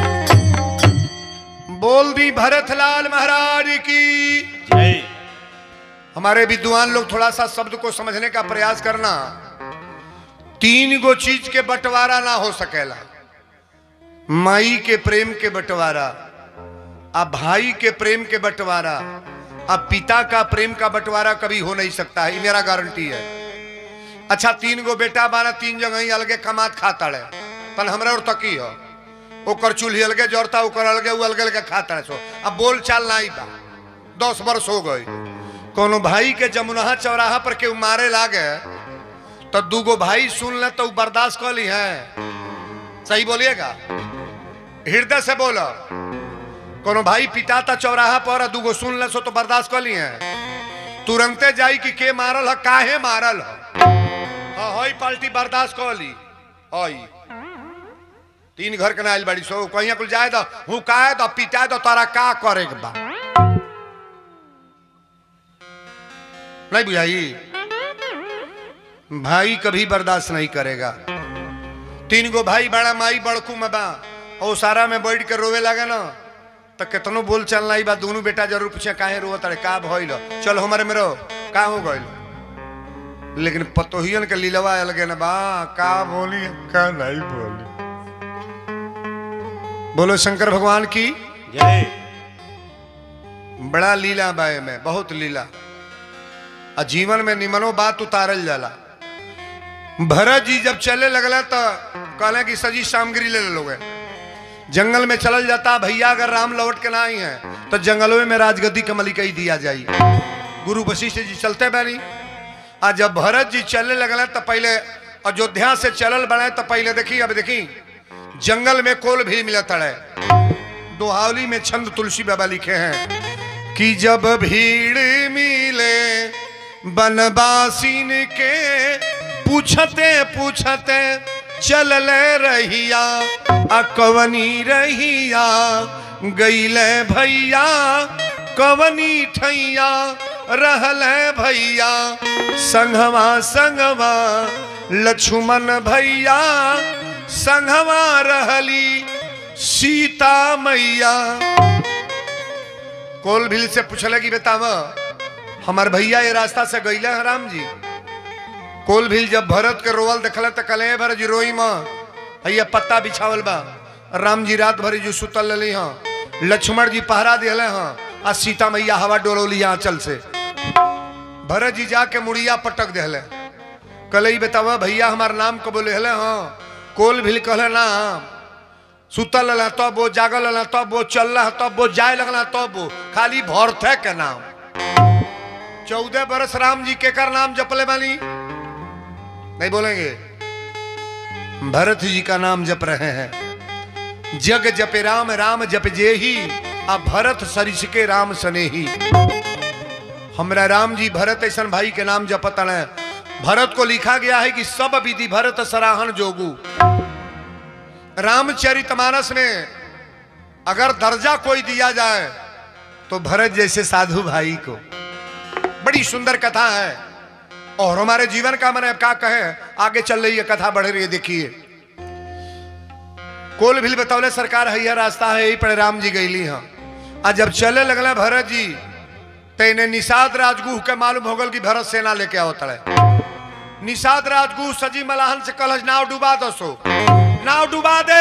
बोल दी भरतलाल महाराज की जय हमारे विद्वान लोग थोड़ा सा शब्द को समझने का प्रयास करना तीन गो चीज के बंटवारा ना हो सकेला माई के प्रेम के बंटवारा आ भाई के प्रेम के बंटवारा आ पिता का प्रेम का बंटवारा कभी हो नहीं सकता है ये मेरा गारंटी है अच्छा तीन गो बेटा बाना तीन जगह ही अलगे कमात खाता है तन हमरा और तकी हो ओकर चूल्ही अलगे जोड़ता ओकर अलगे उ अलगे अलगे खाता है सो अब बोल चाल नहीं बा दस वर्ष हो गई कोनो भाई के जमुनहा चौराहा पर केहू मारे लागे तो दूगो भाई सुन ले तो उ बर्दाश्त कर ली है सही बोलिएगा हृदय से बोलो कोनो भाई पिटाता चौराहा पर आ दूगो सुन ले सो तो बर्दाश्त कर ली है तुरंते जाई कि के मारल है काहे मारल है हाँ हई पार्टी बर्दाश्त कर ली हई तीन घर के नाइल बड़ी सो कहीं कुल जाए तो हूँ काहे तो पिटाए तो तारा का करे के बा नहीं बुझाई भाई कभी बर्दाश्त नहीं करेगा तीन गो भाई बड़ा माई बड़कू में बा और सारा में बैठ के रोवे लगे ना तो कितनो बोल चलना ही बा दोनों बेटा जरूर पूछे काहे रोवत अरे का भइल चल हमारे में रहो का हो गइल लेकिन पतोहियन के लीलवा अलगे ना बा का बोली का नहीं बोली बोलो शंकर भगवान की जय बड़ा लीला बाय में बहुत लीला आ जीवन में निमनो बात उतारल जाला भरत जी जब चले लगला तो कहले कि सजी सामग्री ले लोगे जंगल में चलल जाता भैया अगर राम लौट के ना आई है तो जंगलों में राजगद्दी के मलिकई दिया जाई गुरु वशिष्ठ जी चलते बानी आ जब भरत जी चलने लगले तो पहले अयोध्या से चलल बने तो पहले देखी अब देखी जंगल में कोल भी मिलत है दोहावली में छंद तुलसी बाबा लिखे हैं कि जब भीड़ मिले बनवासीन के पूछते पूछते चलल रहिया अकवनी रहिया गईले भैया कवनी ठैया रहल भैया संगवा संगवा लक्ष्मण भैया संगवा रहली सीता मैया कोल भील से पूछले कि बताव हमार भैया ये रास्ता से गईले हैं राम जी कोल भील जब भरत के रोवल देखले तो कले भरत जी रोई माँ भैया पत्ता बिछावल बा राम जी रात भरी जो सुतल रही हाँ लक्ष्मण जी पहरा दिले हाँ आ सीता मैया हवा डोलौली आंचल से भरत जी जाके मुड़िया पटक दिले कल ही बतावा भैया हमार नाम को बोले हले हाँ कोल भील कहले ना सुतल रहा तब वो जागल रहा तब वो चल रहा तब वो जाए लगला तब वो खाली भरथे के नाम चौदह बरस राम जी के कर नाम जपले बानी नहीं बोलेंगे भरत जी का नाम जप रहे हैं जग जपे राम राम जप जे ही आ भरत सरिस के राम सने ही हमरा राम जी भरत ऐसा भाई के नाम जपत है भरत को लिखा गया है कि सब विधि भरत सराहन जोगू रामचरितमानस में अगर दर्जा कोई दिया जाए तो भरत जैसे साधु भाई को बड़ी सुंदर कथा है और हमारे जीवन का मैंने क्या कहे आगे चल रही है कथा बढ़ रही है देखिए कोल भी बतौले सरकार है यह रास्ता है यही पर राम जी गईली हाँ आ जब चले लगल भरत जी तेने निषाद राजगुह के मालूम हो गल कि भरत सेना लेके आओ तड़े निषाद राजगुह सजी मलाहन से कलश नाव डुबा दो सो नाव डुबा दे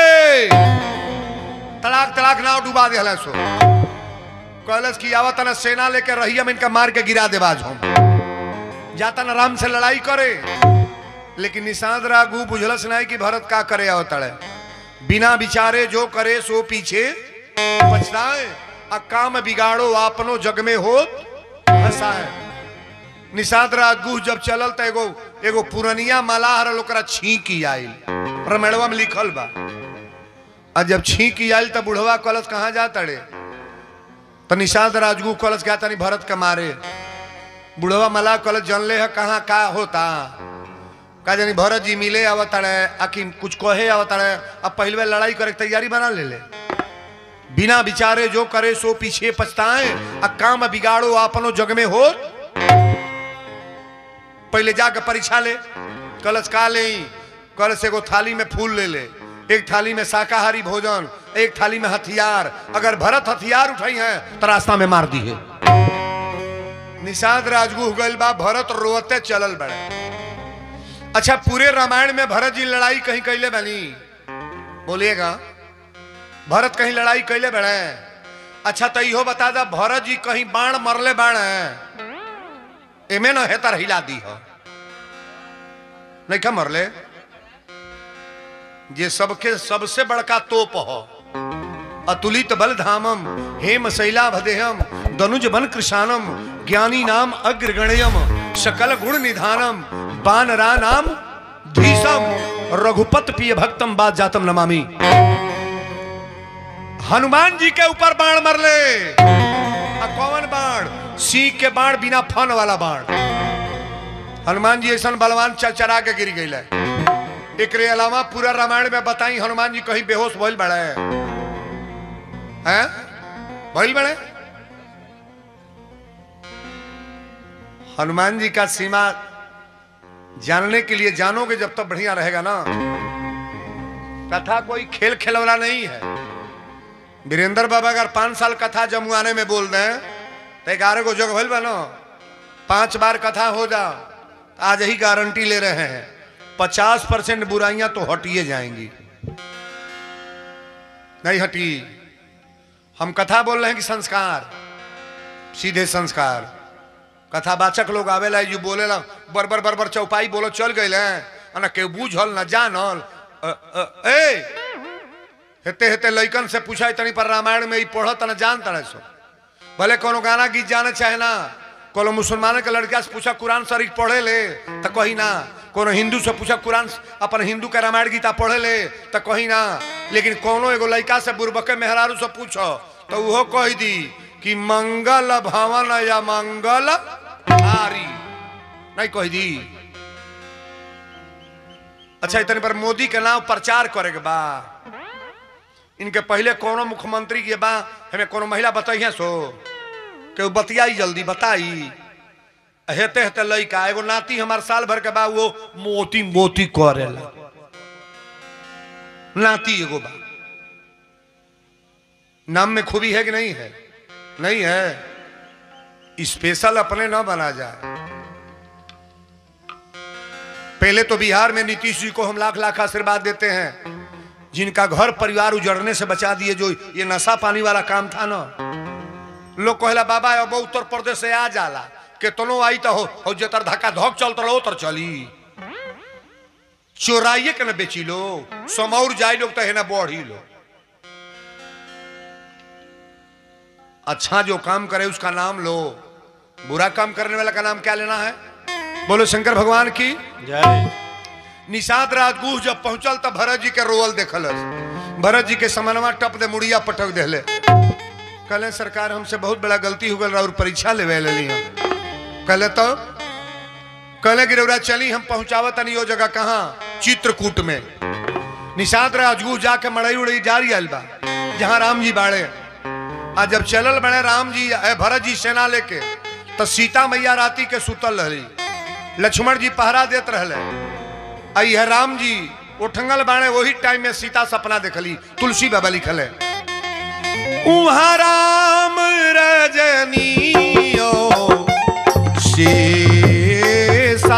तलाक तलाक नाव डुबा दे हले सो कहलस की आवत ना सेना लेके रही हम इनका मार के गिरा दे बाज हम जाता ना राम से लड़ाई करे लेकिन निषाद रागू बुझलस नहीं कि भरत का करे आवत है बिना विचारे जो करे सो पीछे पछताए आ काम बिगाड़ो आपनो जग में हो हंसाए निषाद राजगुह जब चलल त एगो एगो पुरनिया मलाह रहल ओकरा छींकी आइल प्रमेड़वा में लिखल बा आ जब छींकी आइल त बुढ़वा कलश कहाँ जा तड़े तो निषाद राजगुह कलश गया तनी भरत के मारे बुढ़वा मलाह कलश जनले है कहाँ का होता का जानी भरत जी मिले आवताड़े आखि कुछ कहे आवताड़े अब पहले लड़ाई करे के तैयारी बना ले ले बिना विचारे जो करे सो पीछे पछताए आ काम बिगाड़ो अपनो जग में हो पहले जाके परीक्षा ले कलश का ले कलश एगो थाली में फूल ले ले एक थाली में शाकाहारी भोजन एक थाली में हथियार अगर भरत हथियार उठाई है तो रास्ता में मार दी है निषाद राजगुह गइल बा भरत रोते चलल बड़े अच्छा पूरे रामायण में भरत जी लड़ाई कहीं कैले बनी बोलिएगा भरत कहीं लड़ाई कैले बड़े अच्छा तो इहो बता दा भरत जी कहीं बाण मरले बाण एमे न हेतर हिला दी हो नहीं क्या मरले जे सबके सबसे बड़का तोप हो अतुलित बल धामम हेम शैला भदेहम दनुज बन कृशानम ज्ञानी नाम अग्रगण्यम सकल गुण निधानम बानरा नाम धीसम रघुपत प्रिय भक्तम बात जातम नमामि हनुमान जी के ऊपर बाण मरले आ कौन बाण सिंह के बाण बिना फन वाला बाण हनुमान जी ऐसा बलवान चरचरा के गिर गई एक अलावा पूरा रामायण में बताई हनुमान जी कहीं बेहोश भइल बड़े हैं भइल बड़े हनुमान जी का सीमा जानने के लिए जानोगे जब तक बढ़िया रहेगा ना कथा कोई खेल खिलौना नहीं है वीरेंद्र बाबा अगर पांच साल कथा जमुआने में बोल दें तो ग्यारह को जग भइल बा ना पांच बार कथा हो जा आज ही गारंटी ले रहे हैं पचास परसेंट बुराइयां तो हटिए जाएंगी नहीं हटी हम कथा बोल रहे हैं कि संस्कार सीधे संस्कार कथावाचक लोग आवेला जो बोलेला बर बर बर बर चौपाई बोलो चल गए ना केहू बूझल ना जानल अ, अ, ए हेते हेते लइकन से पूछा तनी पर रामायण में ही पढ़त ना जानता ना सो भले कोनो गाना गीत जाने चाहे ना कोनो मुसलमान के लड़का से पूछा कुरान शरीफ पढ़े ले तो कही ना कोनो हिंदू से पूछा कुरान अपन हिंदू के रामायण गीता पढ़े ले तो कही ना लेकिन कोनो एगो लड़का से बुरबके मेहरारू से पूछो तो वो कह दी कि मंगल भवन या मंगल हारी नहीं कह दी अच्छा इतने पर मोदी के नाम प्रचार करे के बा इनके पहले कोनो मुख्यमंत्री के बा हमें कोनो महिला बताइए सो के बतियाई जल्दी बताई हेते हेते लइका एगो नाती हमार साल भर के बा वो मोती मोती करेला नाती एगो बा नाम में खूबी है कि नहीं है नहीं है स्पेशल अपने ना बना जाए पहले तो बिहार में नीतीश जी को हम लाख लाख आशीर्वाद देते हैं जिनका घर परिवार उजड़ने से बचा दिए जो ये नशा पानी वाला काम था ना लोग कहला बाबा अब उत्तर प्रदेश से आ जाला केतनो आई तो हो, हो जतर धक्का धक चलत रहो तर चली चोराइए के न बेची लो समौर जाए लोग तो है ना बढ़ी लो अच्छा जो काम करे उसका नाम लो बुरा काम करने वाला का नाम क्या लेना है बोलो शंकर भगवान की जय निषाद राजगुह जब पहुंचल तब भरत जी के रोवल देखल भरत जी के समनवा टप दे मुड़िया पटक देले कहले सरकार हमसे बहुत बड़ा गलती हो गल और परीक्षा लेवे लेली हम कहले तो कहले कि रउरा चली हम पहुंचावत तनी वो जगह कहाँ चित्रकूट में निषाद राजगुह जाके मड़ई उड़ई जारी आयल बा जहाँ राम जी बाड़े आ जब चलल बड़े राम जी ए भरत जी सेना लेके तो सीता मैया राती के सुतल रही लक्ष्मण जी पहरा देत रहले आई है राम जी उठंगल बाणे वही टाइम में सीता सपना देखली तुलसी बाबा लिखल है उहाँ राम रजनियो शेषा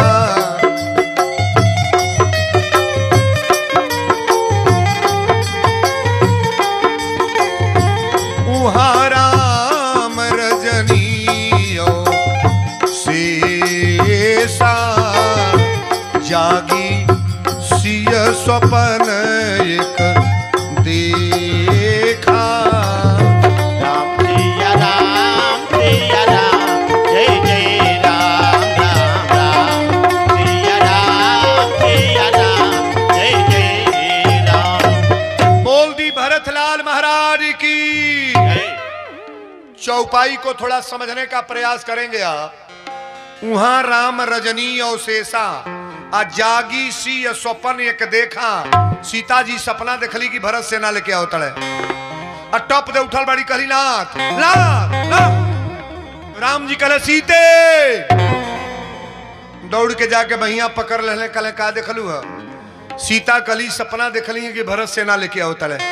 उहाँ राम रजनियो शेषा जागी सिय स्वपन एक देखा राम सिया राम सिया राम जय जय राम राम राम सिया राम सिया राम जय जय राम बोल दी भरतलाल महाराज की जय चौपाई को थोड़ा समझने का प्रयास करेंगे आप वहां राम रजनी और शेषा आ जागी सी स्वपन एक देखा सीता जी सपना देखली कि भरत सेना लेके आओ तड़े आ टप दे उठल बड़ी कहली नाथ नाथ नाथ। राम जी कहले सीते दौड़ के जाके बहिया पकड़ लेने कहले का देखलू है सीता कली सपना देखली है कि भरत सेना लेके आओ तड़े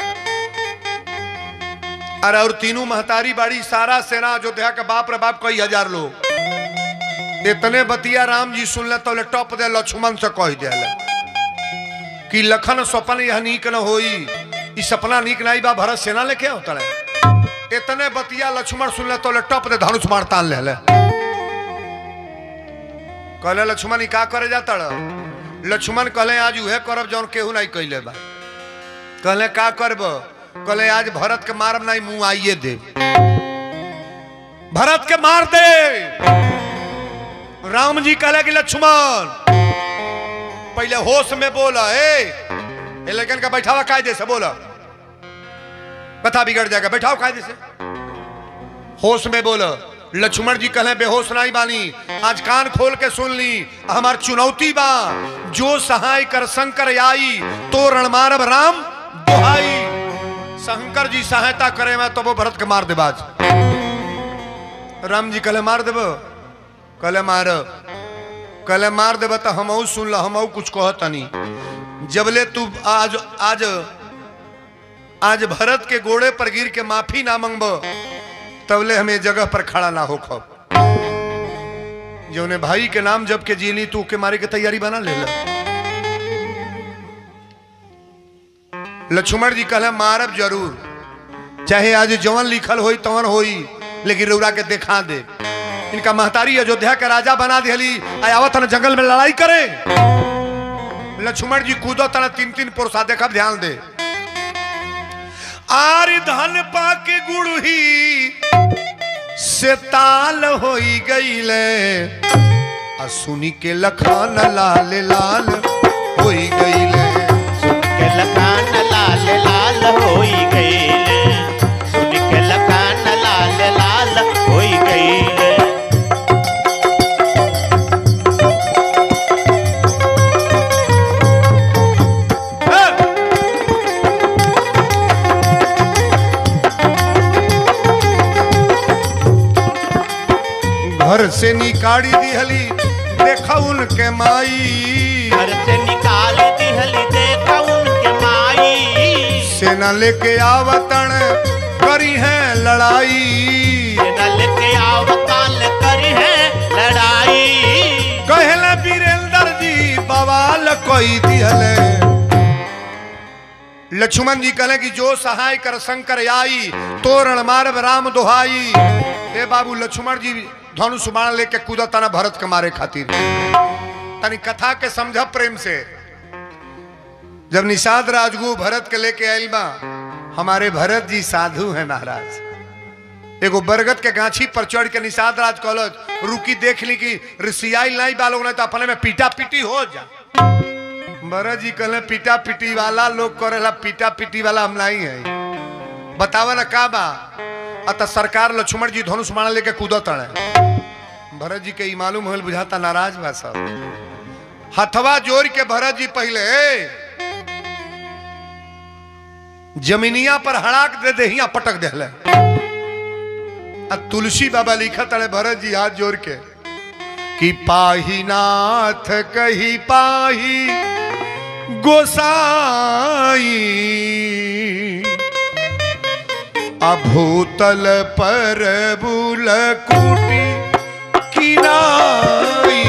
अरे और तीनों महतारी बाड़ी सारा सेना अयोध्या के बाप रे बाप कई हजार लोग इतने बतिया राम जी सुन ले तो ले टप दे लक्ष्मण से कह दे कि लखन स्वपन यह नीक न होई ई सपना नीक नहीं बा भरत सेना लेके होता है इतने बतिया लक्ष्मण सुन ले तो ले टप दे धनुष मार तान ले ले कहले लक्ष्मण ई का करे जाता लक्ष्मण कहले आज उहे करब जौन केहू नहीं कैले बा कहले का करब कहले आज भरत के मारब नहीं मुंह आइए दे भरत के मार दे राम जी कहले कि लक्ष्मण पहले होश में बोला ए ए लेकिन का बैठावा कायदे से बोला बता बिगड़ जाएगा बैठाओ कायदे से होश में बोलो लक्ष्मण जी कहले बेहोश नहीं बानी आज कान खोल के सुन ली हमार चुनौती बा जो सहाय कर शंकर आई तो रण मारब राम दुहाई शंकर जी सहायता करे मैं तो वो भरत के मार दे बाज राम जी कहले मार देब कहले मार कहले मार देब तो हम सुन लो हम कुछ कहतनी जबले तू आज आज आज भरत के गोड़े पर गिर के माफी ना मंगब तबले हमें जगह पर खड़ा ना हो खब जो ने भाई के नाम जब के जीली तू के मारे के तैयारी बना ले ला। लक्ष्मण जी कहले मारब जरूर चाहे आज जवन लिखल होई तवन होई लेकिन रौरा के देखा दे इनका महतारी अयोध्या के राजा बना दिली आवत न जंगल में लड़ाई करे लक्ष्मण जी कूदो तना तीन तीन पुरुषा देखब ध्यान दे आर धन पाके गुड़ही से ताल होई गईले आ सुनी के लखान लाल लाल होई गईले सुन के लखान लाल लाल होई गईले सुन के लखान लाल लाल होई गईले घर से निकाड़ी दिहली देखा उनके माई घर से निकाल दिहली देखा उनके माई सेना लेके आवतन करी है लड़ाई नल के आवकाल करी है लड़ाई कहले वीरेंद्र जी बवाल कोई दिहले लक्ष्मण जी कहले कि जो सहाय कर शंकर आई तोरण मारब राम दोहाई ए बाबू लक्ष्मण जी धनुष बाण लेके कूदा तना भरत के मारे खातिर तनी कथा के समझ प्रेम से जब निषाद राजगु भरत के लेके आयल बा हमारे भरत जी साधु हैं महाराज एगो बरगद के गाछी पर चढ़ के निषाद राज कहलत रुकी देख ली कि ऋषियाई नहीं बालोग नहीं तो अपने में पीटा पीटी हो जा भरत जी कहले पीटा पीटी वाला लोग करेला पीटा पीटी वाला हम नहीं है बतावा ना का बा अत सरकार लक्ष्मण जी धनुष मार लेके कूदत रहे भरत जी के ई मालूम होल बुझाता नाराज बा सब हथवा जोड़ के भरत जी पहले जमीनिया पर हड़ाक दे देहिया पटक देले आ तुलसी बाबा लिखत अड़े भरत जी हाथ जोड़ के कि पाही नाथ कही पाही गोसाई अभूतल पर बुल कुटी किनाई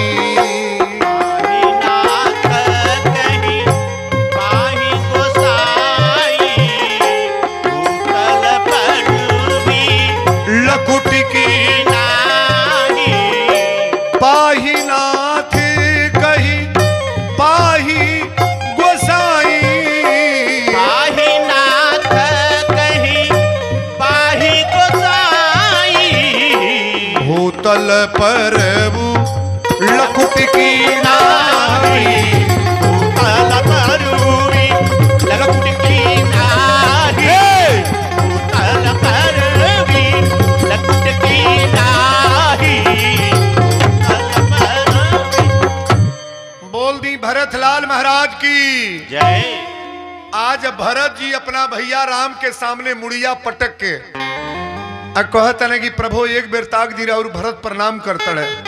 नाथ कहीं पाही गोसाई भूतल पर भी लकुटी की नाही पाही नाथ कही पाही गोसाई पाही नाथ कहीं पाही गोसाई भूतल पर लकुट की नाई भूतल पर भी लकुट की नाही भूतल पर भी लकुट की नाही भूतल पर भी बोल दी भरत लाल महाराज की जय आज भरत जी अपना भैया राम के सामने मुड़िया पटक के आ कहत ने कि प्रभु एक बेर ताक दी और भरत प्रणाम करते रहे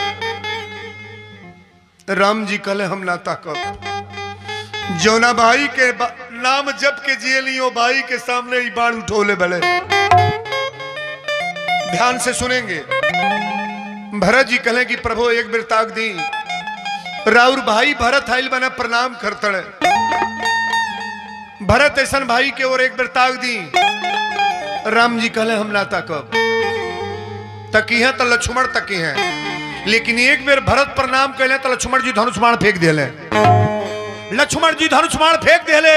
राम जी कहले हम ना ताकब जौना भाई के बा- नाम जप के जिए लियो भाई के सामने ही बाण उठोले बले ध्यान से सुनेंगे भरत जी कहले कि प्रभु एक बेर ताक दी राउर भाई भरत आइल बना प्रणाम करते रहे भरत ऐसन भाई के ओर एक बेर ताक दी राम जी कहले हम ना ताकब तकी है तो लक्ष्मण तकी है लेकिन एक बेर भरत प्रणाम कैले तो लक्ष्मण जी धनुष बाण फेंक दिले लक्ष्मण जी धनुष बाण फेंक दिले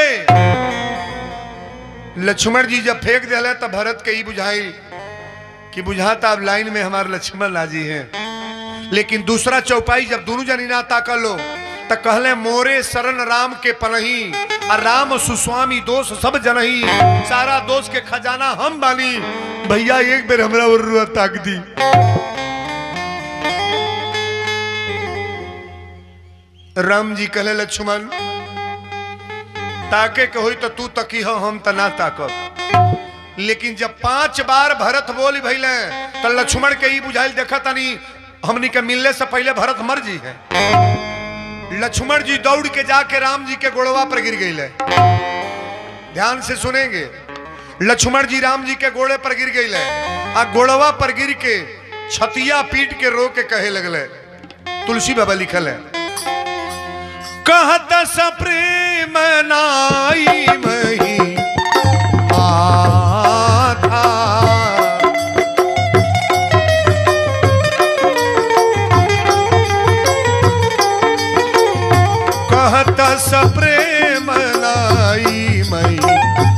लक्ष्मण जी जब फेंक दिले तो भरत के ही बुझाई कि बुझाता अब लाइन में हमारे लक्ष्मण लाजी हैं लेकिन दूसरा चौपाई जब दोनों जनी ना ताकल लो तो कहले मोरे शरण राम के पनही और राम सुस्वामी दोष सब जनही सारा दोष के खजाना हम बानी भैया एक बेर हमरा और ताक दी राम जी कहले लक्ष्मण ताके के होई तो तू तकी हो हम त ना ताकब लेकिन जब पांच बार भरत बोली भैले तो लक्ष्मण के ही बुझाइल देखा तनी हमनी के मिलने से पहले भरत मर जी है लक्ष्मण जी दौड़ के जाके राम जी के गोड़वा पर गिर गई ध्यान से सुनेंगे लक्ष्मण जी राम जी के गोड़े पर गिर गई आ गोड़वा पर गिर के छतिया पीट के रो के कहे लगले तुलसी बाबा लिखल है कहत सप्रेम नाई मही माथा कहत सप्रेम नाई मई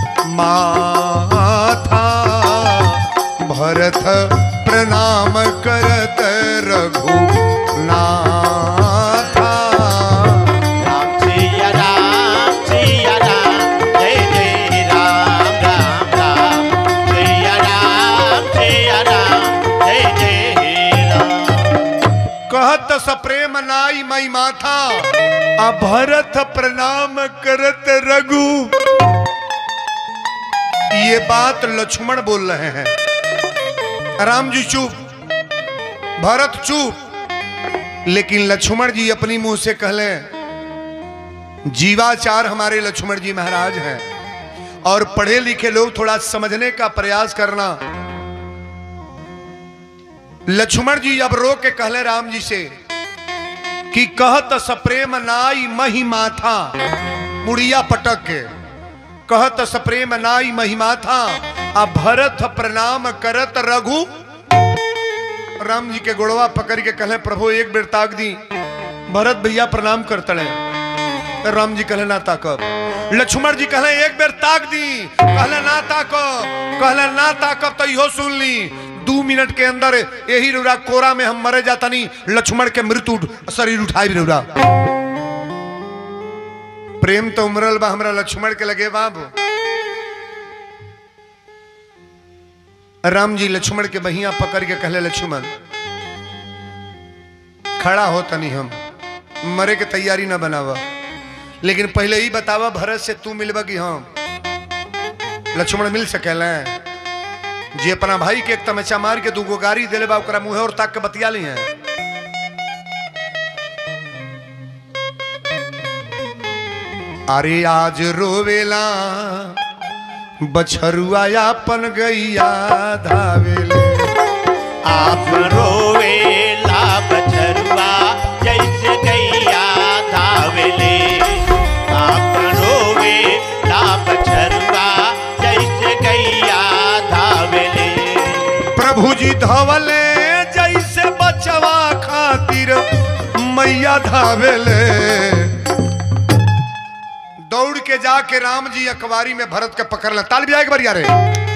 माथा भरत प्रणाम करत रघु नाथा राम सिया राम सिया राम जय जय राम राम राम सिया राम सिया राम जय जय राम कहत सप्रेम नाई मई माथा आ भरत प्रणाम करत रघु ये बात लक्ष्मण बोल रहे हैं राम जी चुप भरत चुप लेकिन लक्ष्मण जी अपनी मुंह से कहले जीवाचार हमारे लक्ष्मण जी महाराज हैं और पढ़े लिखे लोग थोड़ा समझने का प्रयास करना लक्ष्मण जी अब रो के कहले राम जी से कि कहत सप्रेम नाई मही माथा मुड़िया पटक के कहत सप्रेम नाई मही माथा आ भरत प्रणाम करत रघु राम जी के गोड़वा पकड़ के कहले प्रभु एक बेर ताक दी भरत भैया प्रणाम करतले राम जी कहले ना ताकब लक्ष्मण जी कहले एक बेर ताक दी कहले ना ताकब कहले ना ताकब तो इहो सुन ली दू मिनट के अंदर यही रुरा कोरा में हम मरे जातनी लक्ष्मण के मृत्यु उठ- शरीर उठाई रुरा प्रेम तो उमरल बा हमरा लक्ष्मण के लगे बाबू राम जी लक्ष्मण के बहिया पकड़ के कहले लक्ष्मण खड़ा हो तनी हम मरे के तैयारी ना बनावा लेकिन पहले ही बतावा भरत से तू मिलबा कि हम लक्ष्मण मिल सकेला जे अपना भाई के एक तमचा मार के दूगो गाड़ी दिले बा ओकरा मुंहे और ताक के बतिया ली है अरे आज रोवेला बछरुआ अपन गैया धावेले आप रोवेला बछरुआ जैसे गैया धावेले आप रोवेला बछरुआ जैसे गैया धावेले प्रभु जी धवले जैसे बचवा खातिर मैया धावेले दौड़ के जाके राम जी अखबारी में भरत के पकड़ ले ताल भी एक बार यारे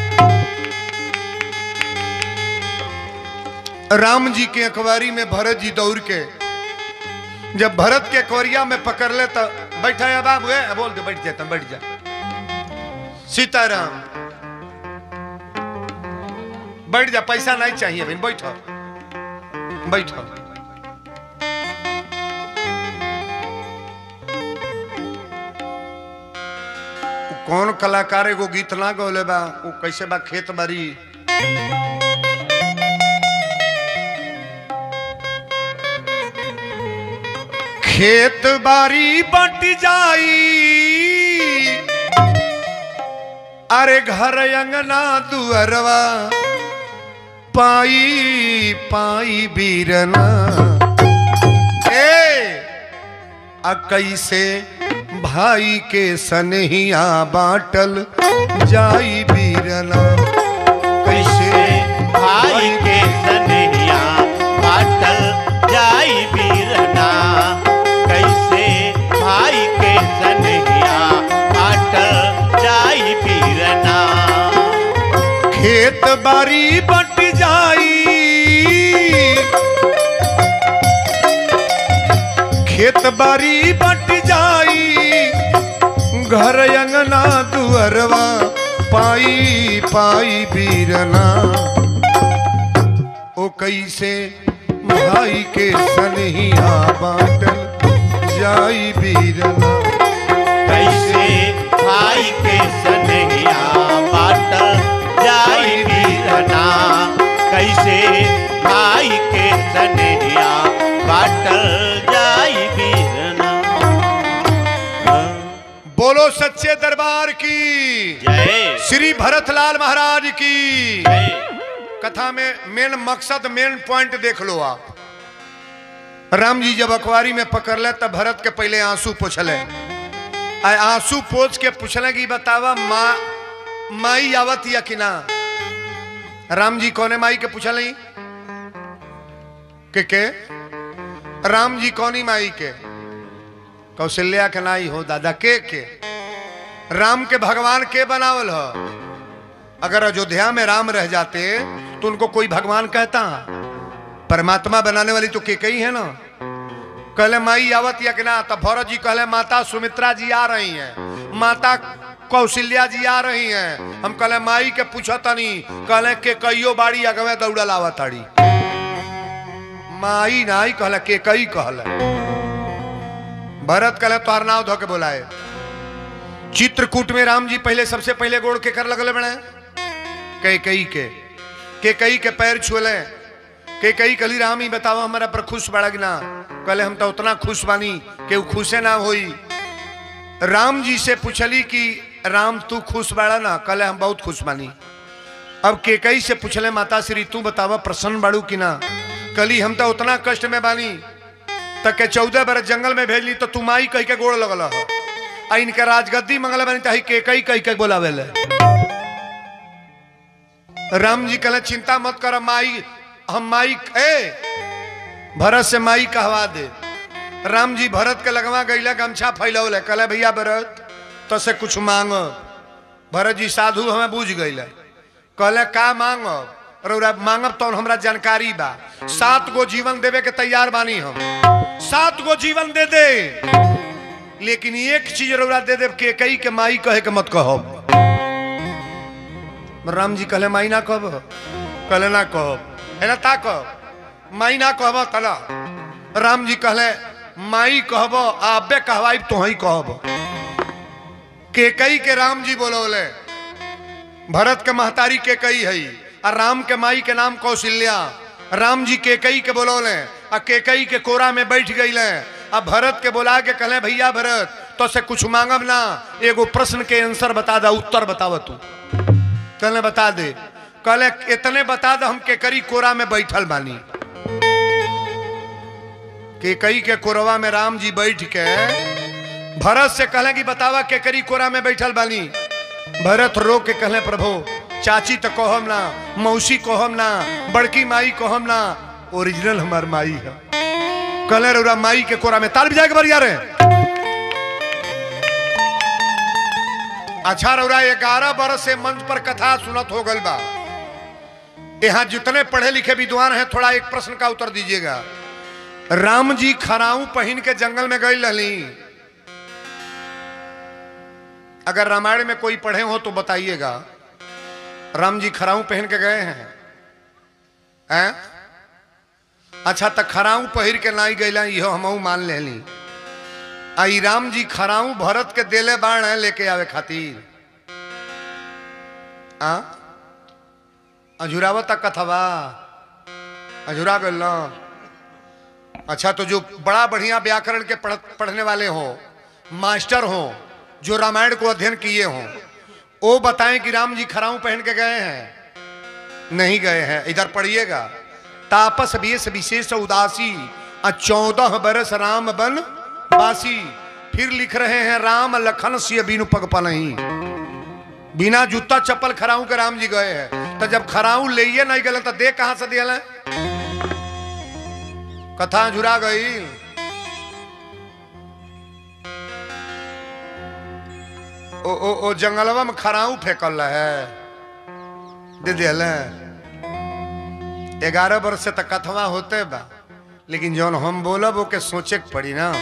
राम जी के अखबारी में भरत जी दौड़ के जब भरत के अखबारिया में पकड़ ले तो बैठा है बाबू है बोल के बैठ जाता बैठ जा सीताराम बैठ जा पैसा नहीं चाहिए बहन बैठो बैठो उ कौन कलाकार एगो गीत ना गौले बा वो कैसे बा खेत बारी खेत बारी बट जाई अरे घर अंगना दुअरवा पाई पाई बीरना ए आ कैसे भाई के सनहिया बाटल जाई बीरना कैसे भाई के सनहिया बाटल खेत बारी बट जाई खेत बारी बट जाई घर अंगना दुअरवा पाई पाई बीरना ओ कैसे भाई के सनहिया बाटल जाई बीरना कैसे भाई के सनहिया बाटल जाई बीरना कैसे भाई के सनहिया बाटल जाई बीरना बोलो सच्चे दरबार की जय श्री भरतलाल महाराज की जय कथा में मेन मकसद मेन पॉइंट देख लो आप राम जी जब अखबारी में पकड़ ले तब भरत के पहले आंसू पूछले आ आंसू पोछ के पूछले कि बतावा माँ माई आवत या कि ना राम जी कौने माई के पूछल के के राम जी कौनी माई के कौशल्या के नाई हो दादा के के राम के भगवान के बनावल हो अगर अयोध्या में राम रह जाते तो उनको कोई भगवान कहता परमात्मा बनाने वाली तो के कई है ना कहले माई आवत या कि ना तब भरत जी कहले माता सुमित्रा जी आ रही हैं माता कौशल्या जी आ रही हैं हम कहले माई के पूछो तनी कहले के कईयो बाड़ी अगवे दौड़ा लावा ताड़ी माई नाई कहले के कई कहले भरत कहले तोहर नाव धो के बोलाए चित्रकूट में राम जी पहले सबसे पहले गोड़ के कर लगले बने कई कई के के कई के पैर छुले के कई कली राम ही बतावा हमारा पर खुश बड़ा ना कहले हम तो उतना खुश बानी कि उ खुशे ना होई राम जी से पूछली कि राम तू खुश बाड़ा ना कहले हम बहुत खुश बानी अब के कई से पूछले माता श्री तू बतावा प्रसन्न बाड़ू कि ना कली हम तो उतना कष्ट में बानी तक के चौदह बरस जंगल में भेजली तो तू माई कह के गोड़ लगल हो आ इनके राजगद्दी मंगल बनी तही के कई कई के बोलावे ले राम जी कहले चिंता मत कर माई हम माई ए भरत से माई कहवा दे राम जी भरत के लगवा गईला गमछा फैलौले कहले भैया भरत तो से कुछ मांग भरत जी साधु हमें बुझ गईले कहले का मांग रौरा मांगब तो हमरा जानकारी बा सात गो जीवन देवे के तैयार बानी हम सात गो जीवन दे दे लेकिन एक चीज रौरा दे देव के कई के माई कहे के मत कहब राम जी कहले माई ना कहब कहले ना कहब है ना ता कहब माई ना कहब कला राम जी कहले माई कहब आबे कहवाई तो ही कहब के कई के राम जी बोलोले भरत के महतारी के कई है आ राम के माई के नाम कौशल्या राम जी के कई के बोलोले आ के कई के कोरा में बैठ गई अब भरत के बोला के कहले भैया भरत तो से कुछ मांगब ना एगो प्रश्न के आंसर बता दा उत्तर बताव तू कहले बता दे कहले इतने बता दे हम के करी कोरा में बैठल बानी के कई के कोरवा में राम जी बैठ के भरत से कहले कि बतावा के करी कोरा में बैठल बानी भरत रो के कहले प्रभु चाची तो कहम ना मौसी कहम ना बड़की माई कहम ना ओरिजिनल हमार माई है कहले रौरा माई के कोरा में ताल भी जाके बरिया रे अच्छा रौरा ग्यारह बरस से मंच पर कथा सुनत हो गल बा यहाँ जितने पढ़े लिखे विद्वान हैं थोड़ा एक प्रश्न का उत्तर दीजिएगा राम जी खराऊ पहन के जंगल में गई रहली अगर रामायण में कोई पढ़े हो तो बताइएगा राम जी खराऊ पहन के गए हैं हैं? अच्छा तो खराऊ पहिर के नाई गईला इहो हमहू मान लेली आई राम जी खराऊ भरत के देले बाण है लेके आवे खातिर आ अझुरावत कथवा अझुरा गल ना अच्छा तो जो बड़ा बढ़िया व्याकरण के पढ़, पढ़ने वाले हो मास्टर हो जो रामायण को अध्ययन किए हों वो बताएं कि राम जी खराऊ पहन के गए हैं नहीं गए हैं इधर पढ़िएगा तापस वेश विशेष उदासी आ चौदह बरस राम बन बासी फिर लिख रहे हैं राम लखन सिय बीनु पग पनही बिना जूता चप्पल खराऊ के राम जी गए हैं तो जब खराऊ ले नहीं गए तो देख कहां से दिया कथा झुरा गई ओ ओ ओ जंगलवा में खराऊ फेंकल है दे दिल ग्यारह वर्ष से तक कथवा होते बा लेकिन जौन हम बोलब ओके सोचे के पड़ी ना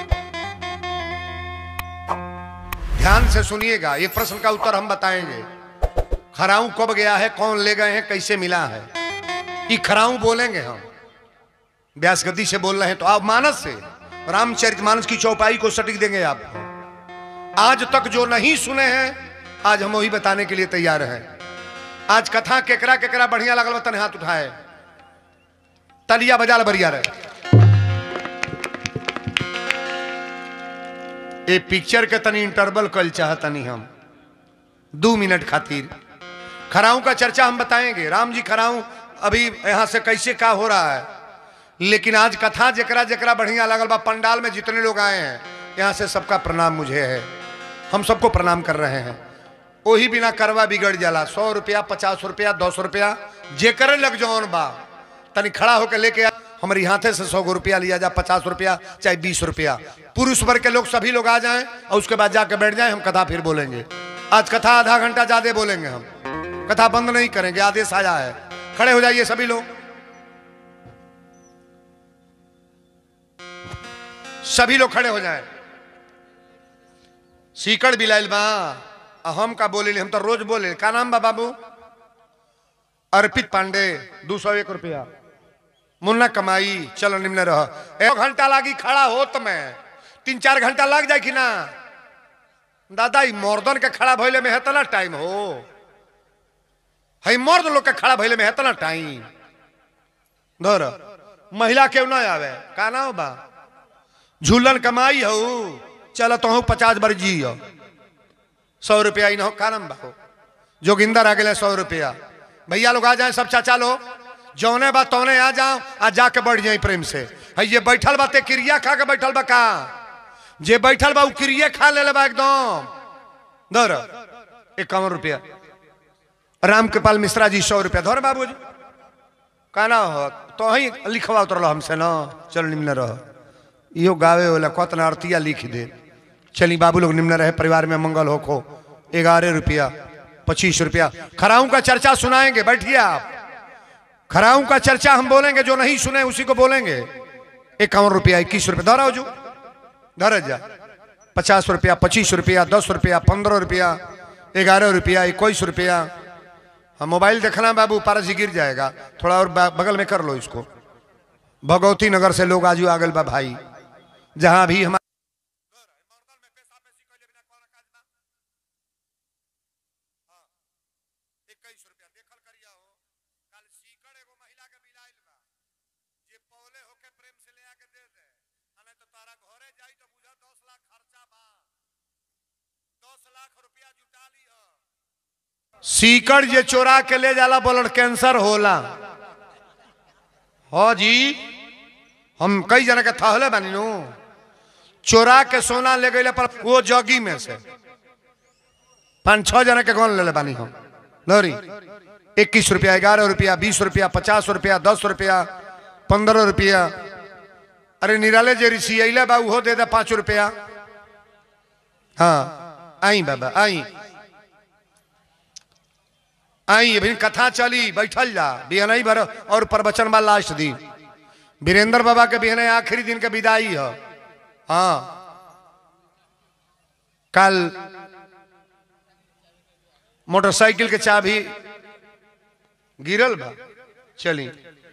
ध्यान से सुनिएगा ये प्रश्न का उत्तर हम बताएंगे खराऊ कब गया है कौन ले गए हैं कैसे मिला है ये खराऊ बोलेंगे हम व्यास गति से बोल रहे हैं तो आप मानस से रामचरित मानस की चौपाई को सटीक देंगे आपको आज तक जो नहीं सुने हैं आज हम वही बताने के लिए तैयार हैं आज कथा केकरा केकरा बढ़िया लगल बा तने हाथ उठाए तलिया बजाल बढ़िया रहे ये पिक्चर के तनी इंटरवल कल चाहतनी हम दो मिनट खातिर खराऊ का चर्चा हम बताएंगे राम जी खराऊ अभी यहां से कैसे का हो रहा है लेकिन आज कथा जकरा जकरा बढ़िया लगल बा पंडाल में जितने लोग आए हैं यहां से सबका प्रणाम मुझे है हम सबको प्रणाम कर रहे हैं वही बिना करवा बिगड़ जाला सौ रुपया पचास रुपया दो सौ रुपया जेकर लग जौन बा तनी खड़ा होकर लेके आ हमारे हाथे से सौ रुपया लिया जा पचास रुपया चाहे बीस रुपया पुरुष वर्ग के लोग सभी लोग आ जाएं और उसके बाद जाके बैठ जाएं हम कथा फिर बोलेंगे आज कथा आधा घंटा ज्यादा बोलेंगे हम कथा बंद नहीं करेंगे आदेश आया है खड़े हो जाइए सभी लोग सभी लोग खड़े हो जाएं सीकड़ बिलाइल बा आ हम का बोले हम तो रोज बोले का नाम बा बाबू अर्पित पांडे दो सौ एक रुपया मुन्ना कमाई चलो निम्न रह एक घंटा लागी खड़ा हो तो मैं तीन चार घंटा लग जाए कि ना दादा ई मर्दन के खड़ा भइले में हेतना टाइम हो है मर्द लोग के खड़ा भइले में हेतना टाइम धर महिला क्यों ना आवे का नाम बा झूलन कमाई हो चलो तो हूँ पचास बार जी हो सौ रुपया इन हो का नाम बा हो जोगिंदर आ गए सौ रुपया भैया लोग आ जाए सब चाचा लोग जौने बा तौने आ जाओ आ जाके बढ़ जाए प्रेम से है ये बैठल बा ते क्रिया खा के बैठल बा का जे बैठल बा उ क्रिया खा ले बा एकदम धर इक्यावन रुपया राम कृपाल मिश्रा जी सौ रुपया धर बाबू जी का ना हो तो ही लिखवा उतरल हमसे ना चलो निम्न रह इहो गावे वाला कतना अरतिया लिख दे चली बाबू लोग निम्न रहे परिवार में मंगल हो खो ग्यारह रुपया पच्चीस रुपया खराऊ का चर्चा सुनाएंगे बैठिए आप खराऊ का चर्चा हम बोलेंगे जो नहीं सुने उसी को बोलेंगे इक्यावन रुपया इक्कीस रुपया धरा जो धर जा पचास रुपया पच्चीस रुपया दस रुपया पंद्रह रुपया ग्यारह रुपया इक्कीस रुपया हम मोबाइल देखना बाबू पारस जी गिर जाएगा थोड़ा और बा- बगल में कर लो इसको भगवती नगर से लोग आजू आगल बा भाई जहां भी हमारे सीकड़ जे चोरा के ले जाला ब्लड कैंसर होला हो जी हम कई जना के थहले बानी नु चोरा के सोना ले गए पर वो जगी में से पाँच छह जना के कौन ले ले बानी हम लोरी इक्कीस रुपया ग्यारह रुपया बीस रुपया पचास रुपया दस रुपया पंद्रह रुपया अरे निराले जे ऋषि अले बा उहो दे दे पाँच रुपया हाँ आई बाबा आई आई अभी कथा चली बैठल जा बिहनई भर और प्रवचन बा लास्ट दिन वीरेंद्र बाबा के बिहने आखिरी दिन के विदाई है हाँ कल मोटरसाइकिल के चाबी गिरल बा चली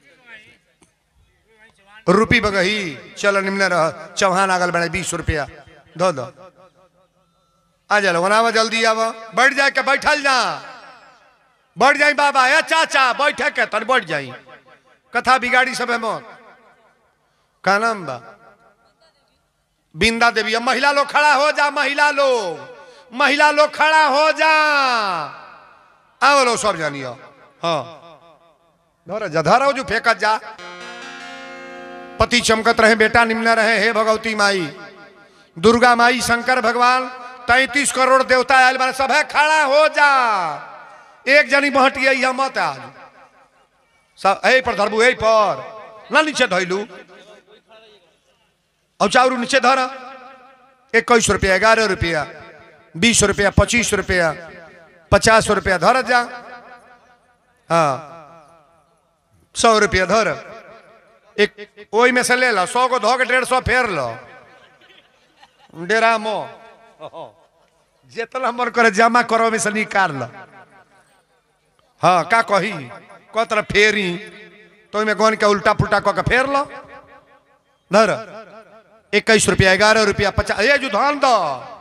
रुपी बगही चल निम्न रह चौहान आगल बने बीस रुपया दो दो आ जा लोगन आवा जल्दी आवा बैठ जाए के बैठल जा बैठ जाई बाबा या चाचा बैठे के तन बैठ जाई कथा बिगाड़ी सब है मौत का नाम बा बिंदा देवी अब महिला लोग खड़ा हो जा महिला लोग महिला लोग खड़ा हो जा आओ लो सब जानियो हाँ धर जा धरो जो फेंकत जा पति चमकत रहे बेटा निम्न रहे हे भगवती माई दुर्गा माई शंकर भगवान तैतीस करोड़ देवता आयल बारे सब है खड़ा हो जा एक जनी बहटिया यह मत आज सब ए पर धरबू ए पर ना नीचे धैलू और चाउरू नीचे धर इक्कीस रुपया ग्यारह रुपया बीस रुपया पच्चीस रुपया पचास रुपया धर जा हाँ सौ रुपया धर एक ओई में से ले लो सौ को धो के डेढ़ सौ फेर लो डेरा मो जितना मन करे जमा करो में से निकाल लो हाँ का कही को तरह फेरी तो में गन के उल्टा पुल्टा कह के फेर लो धर इक्कीस रुपया ग्यारह रुपया पचास ये जो धान दो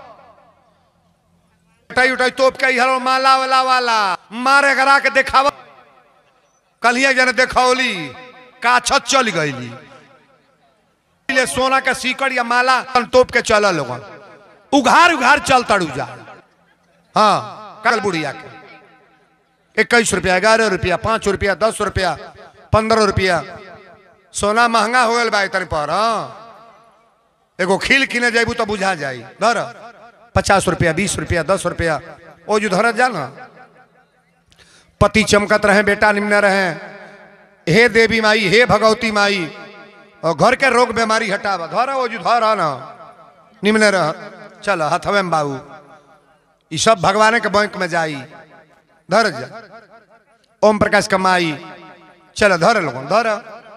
उठाई उठाई तोप के हरो माला वाला वाला मारे करा के देखावा कलिया जने देखौली का छत चल गईली ले सोना का सीकड़ या माला तोप के चल लोग उघार उघार चल तड़ू जा हाँ कल बुढ़िया के इक्कीस रुपया ग्यारह रुपया पाँच रुपया दस रुपया पंद्रह रुपया सोना महंगा हो गल बा इतने पर हाँ एगो खील किने जाबू तो बुझा जाई धर पचास रुपया बीस रुपया दस रुपया ओ जो धरत जा ना पति चमकत रहे बेटा निम्न रहे हे देवी माई हे भगवती माई और घर के रोग बीमारी हटावा धर ओ जो धर ना निम्न रह चल हथवे में बाबू ये सब भगवान के बैंक में जाई धर जा ओम प्रकाश कमाई चल धर लोग धर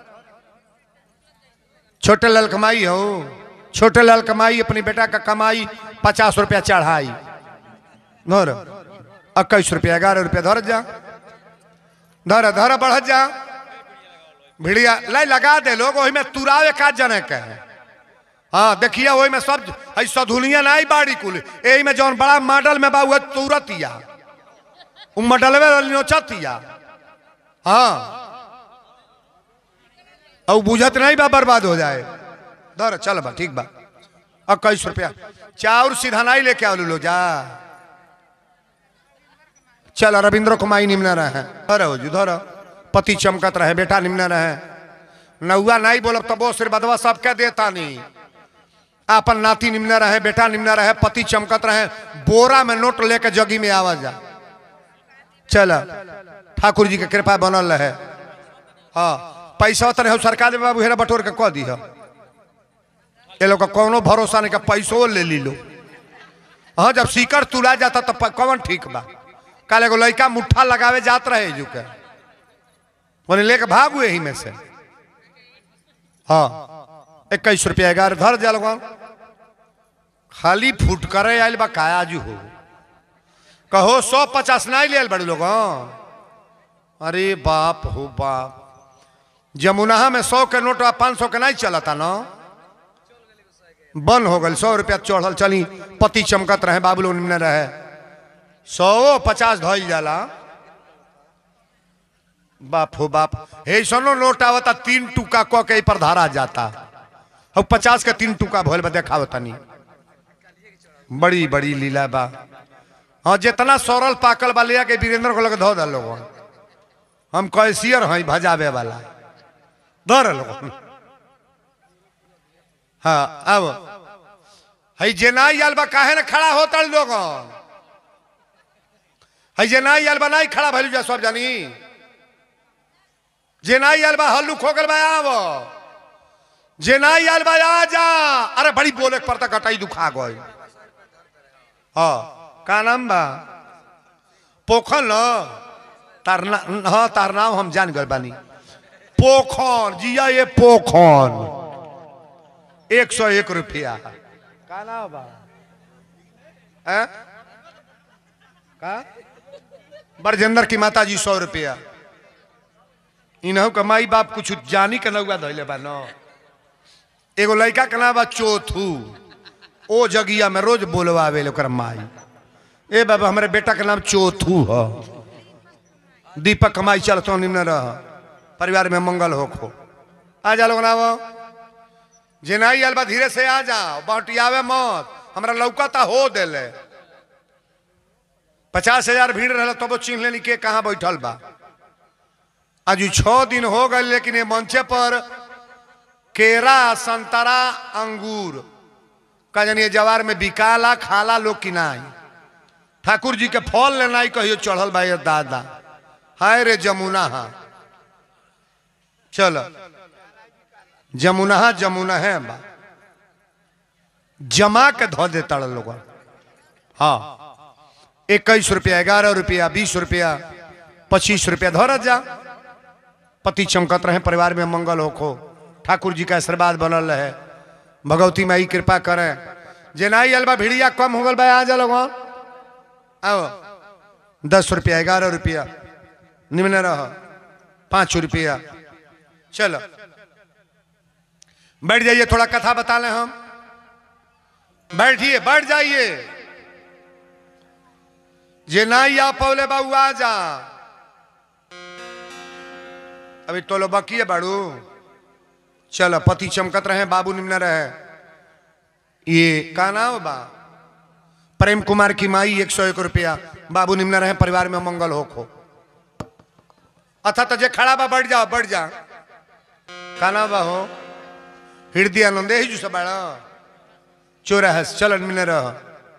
छोटे लाल कमाई हो छोटे लाल कमाई अपनी बेटा का कमाई पचास रुपया चढ़ाई धर इक्कीस रुपया ग्यारह रुपया धर जा धर धर बढ़ जा भिड़िया लाई लगा दे लोग वही में तुरावे का जने के है हाँ देखिए वही में सब है सधुनिया नहीं बाड़ी कुल यही में जौन बड़ा मॉडल में बा हुआ तुरतिया उ मॉडलवे नोचतिया हाँ और बुझत नहीं बा बर्बाद हो जाए दर चल बा ठीक बा इक्कीस रुपया चाउर सीधा नहीं लेके आओ लो जा चल रविंद्र कुमाई निम्न रहे धर हो जू धर पति चमकत रहे बेटा निम्न रहे नौआ नहीं बोलब तब वो बदवा सबके देता नहीं अपन नाती निम्न रहे बेटा निम्न रहे पति चमकत रहे बोरा में नोट लेके जगी में आवा जा चल ठाकुर जी के कृपा बनल रहे हाँ पैसा तो नहीं सरकार में बाबू हेरा बटोर के कह दी ये लोग का कोनो भरोसा नहीं का पैसो ले ली लो हाँ जब सीकर तुला जाता तो प- कौन ठीक बा कल एगो लड़का मुट्ठा लगावे जात रहे जू के बोले लेके भागू यही में से हाँ इक्कीस रुपया ग्यारह धर जा लोग खाली फूट करे आयल बा काया जू हो कहो सौ पचास नहीं लियल बड़े लोग अरे बाप हो बाप जमुना में सौ के नोट पाँच सौ के नहीं चलता ना बंद हो गल सौ रुपया चढ़ल चली पति चमकत रहे बाबू लोग निम्न रहे सौ पचास धइल जाला बाप हो बाप हे सनो नोट आवता तीन टुका क के पर धारा जाता अब पचास के तीन टुका भइल बा देखावता नहीं बड़ी बड़ी लीला बा हाँ जितना सरल पाकल बा लिया के वीरेंद्र को लगे धो दल लोग हम कैसियर हैं भजावे वाला धर लोग हाँ अब है जेनाई आल बा काहे ना खड़ा होता लोग है जेनाई आल बा नहीं खड़ा भइल जा सब जानी जेनाई आल बा हल्लू खोगल बा आव जेनाई आल बा आ जा अरे बड़ी बोले के पड़ता घटाई दुखा गई हाँ का नाम बा पोखन न तार ना हाँ तार नाम हम जान गए बानी पोखन जिया ये पोखन एक सौ एक रुपया का नाम बा हैं? का बरजेंद्र की माता जी सौ रुपया इन्हों का माई बाप कुछ जानी के नौआ धैले बा न एगो लड़का के नाम बा चौथू ओ जगिया में रोज बोलवावे ओकर माई ए बाबा हमारे बेटा के नाम चौथू ह दीपक कमाई चलतो निम्न रह परिवार में मंगल हो खो आ जा लोग नाव जेनाई आल बा धीरे से आ जा बहटियावे मत हमरा लौकता हो देले पचास हजार भीड़ रहा तब चिन्ह लेनी के कहाँ बैठल बा आज छह दिन हो गए लेकिन ये मंचे पर केरा संतरा अंगूर का जानिए जवार में बिकाला खाला लोग की नाही ठाकुर जी के फल लेना ही कहियो चढ़ल बा ये दादा हाय रे जमुना हा चल जमुना हा जमुना है बा जमा के धो दे तड़ लोग हाँ इक्कीस रुपया ग्यारह रुपया बीस रुपया पच्चीस रुपया धरत जा पति चमकत रहे परिवार में मंगल होखो ठाकुर जी का आशीर्वाद बनल रहे भगवती माई कृपा करे जे नाई अलबा भिड़िया कम हो गल बा आ जा लोगन आओ दस रुपया ग्यारह रुपया निम्न रह पाँच रुपया चलो बैठ जाइए थोड़ा कथा बता लें हम बैठिए बैठ जाइए जे ना या पौले बाबू आ जा अभी तो लो बकिए बाड़ू चलो पति चमकत रहे बाबू निम्न रहे ये का नाम बा प्रेम कुमार की माई एक सौ एक रुपया बाबू निम्न रहे परिवार में मंगल हो खो अथा तो जे खड़ा बा बढ़ जा बढ़ जा का नाम बा हो हृदय आनंद ही जो बाड़ा चोरा है चलन मिले रह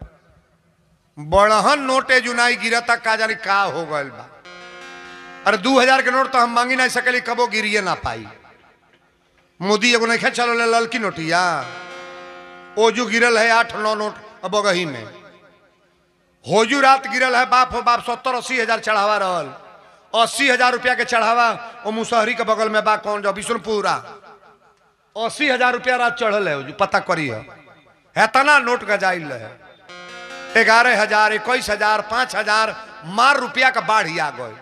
बड़हन नोटे जुनाई गिरता का जानी का हो गल बा अरे दू हजार के नोट तो हम मांगी नहीं सकली कबो गिरिए ना पाई मोदी एगो नहीं चलो ले ललकी नोटिया ओजू गिरल है आठ नौ नोट अब बगही में होजू रात गिरल है बाप हो बाप सत्तर अस्सी हजार चढ़ावा रहल अस्सी हजार रुपया के चढ़ावा वो मुसहरी के बगल में बा कौन जो विष्णुपुरा अस्सी हजार रुपया रात चढ़ल है जो पता करी है हेतना नोट का जाइल है ग्यारह हजार इक्कीस हजार पांच हजार मार रुपया का बाढ़ आ गए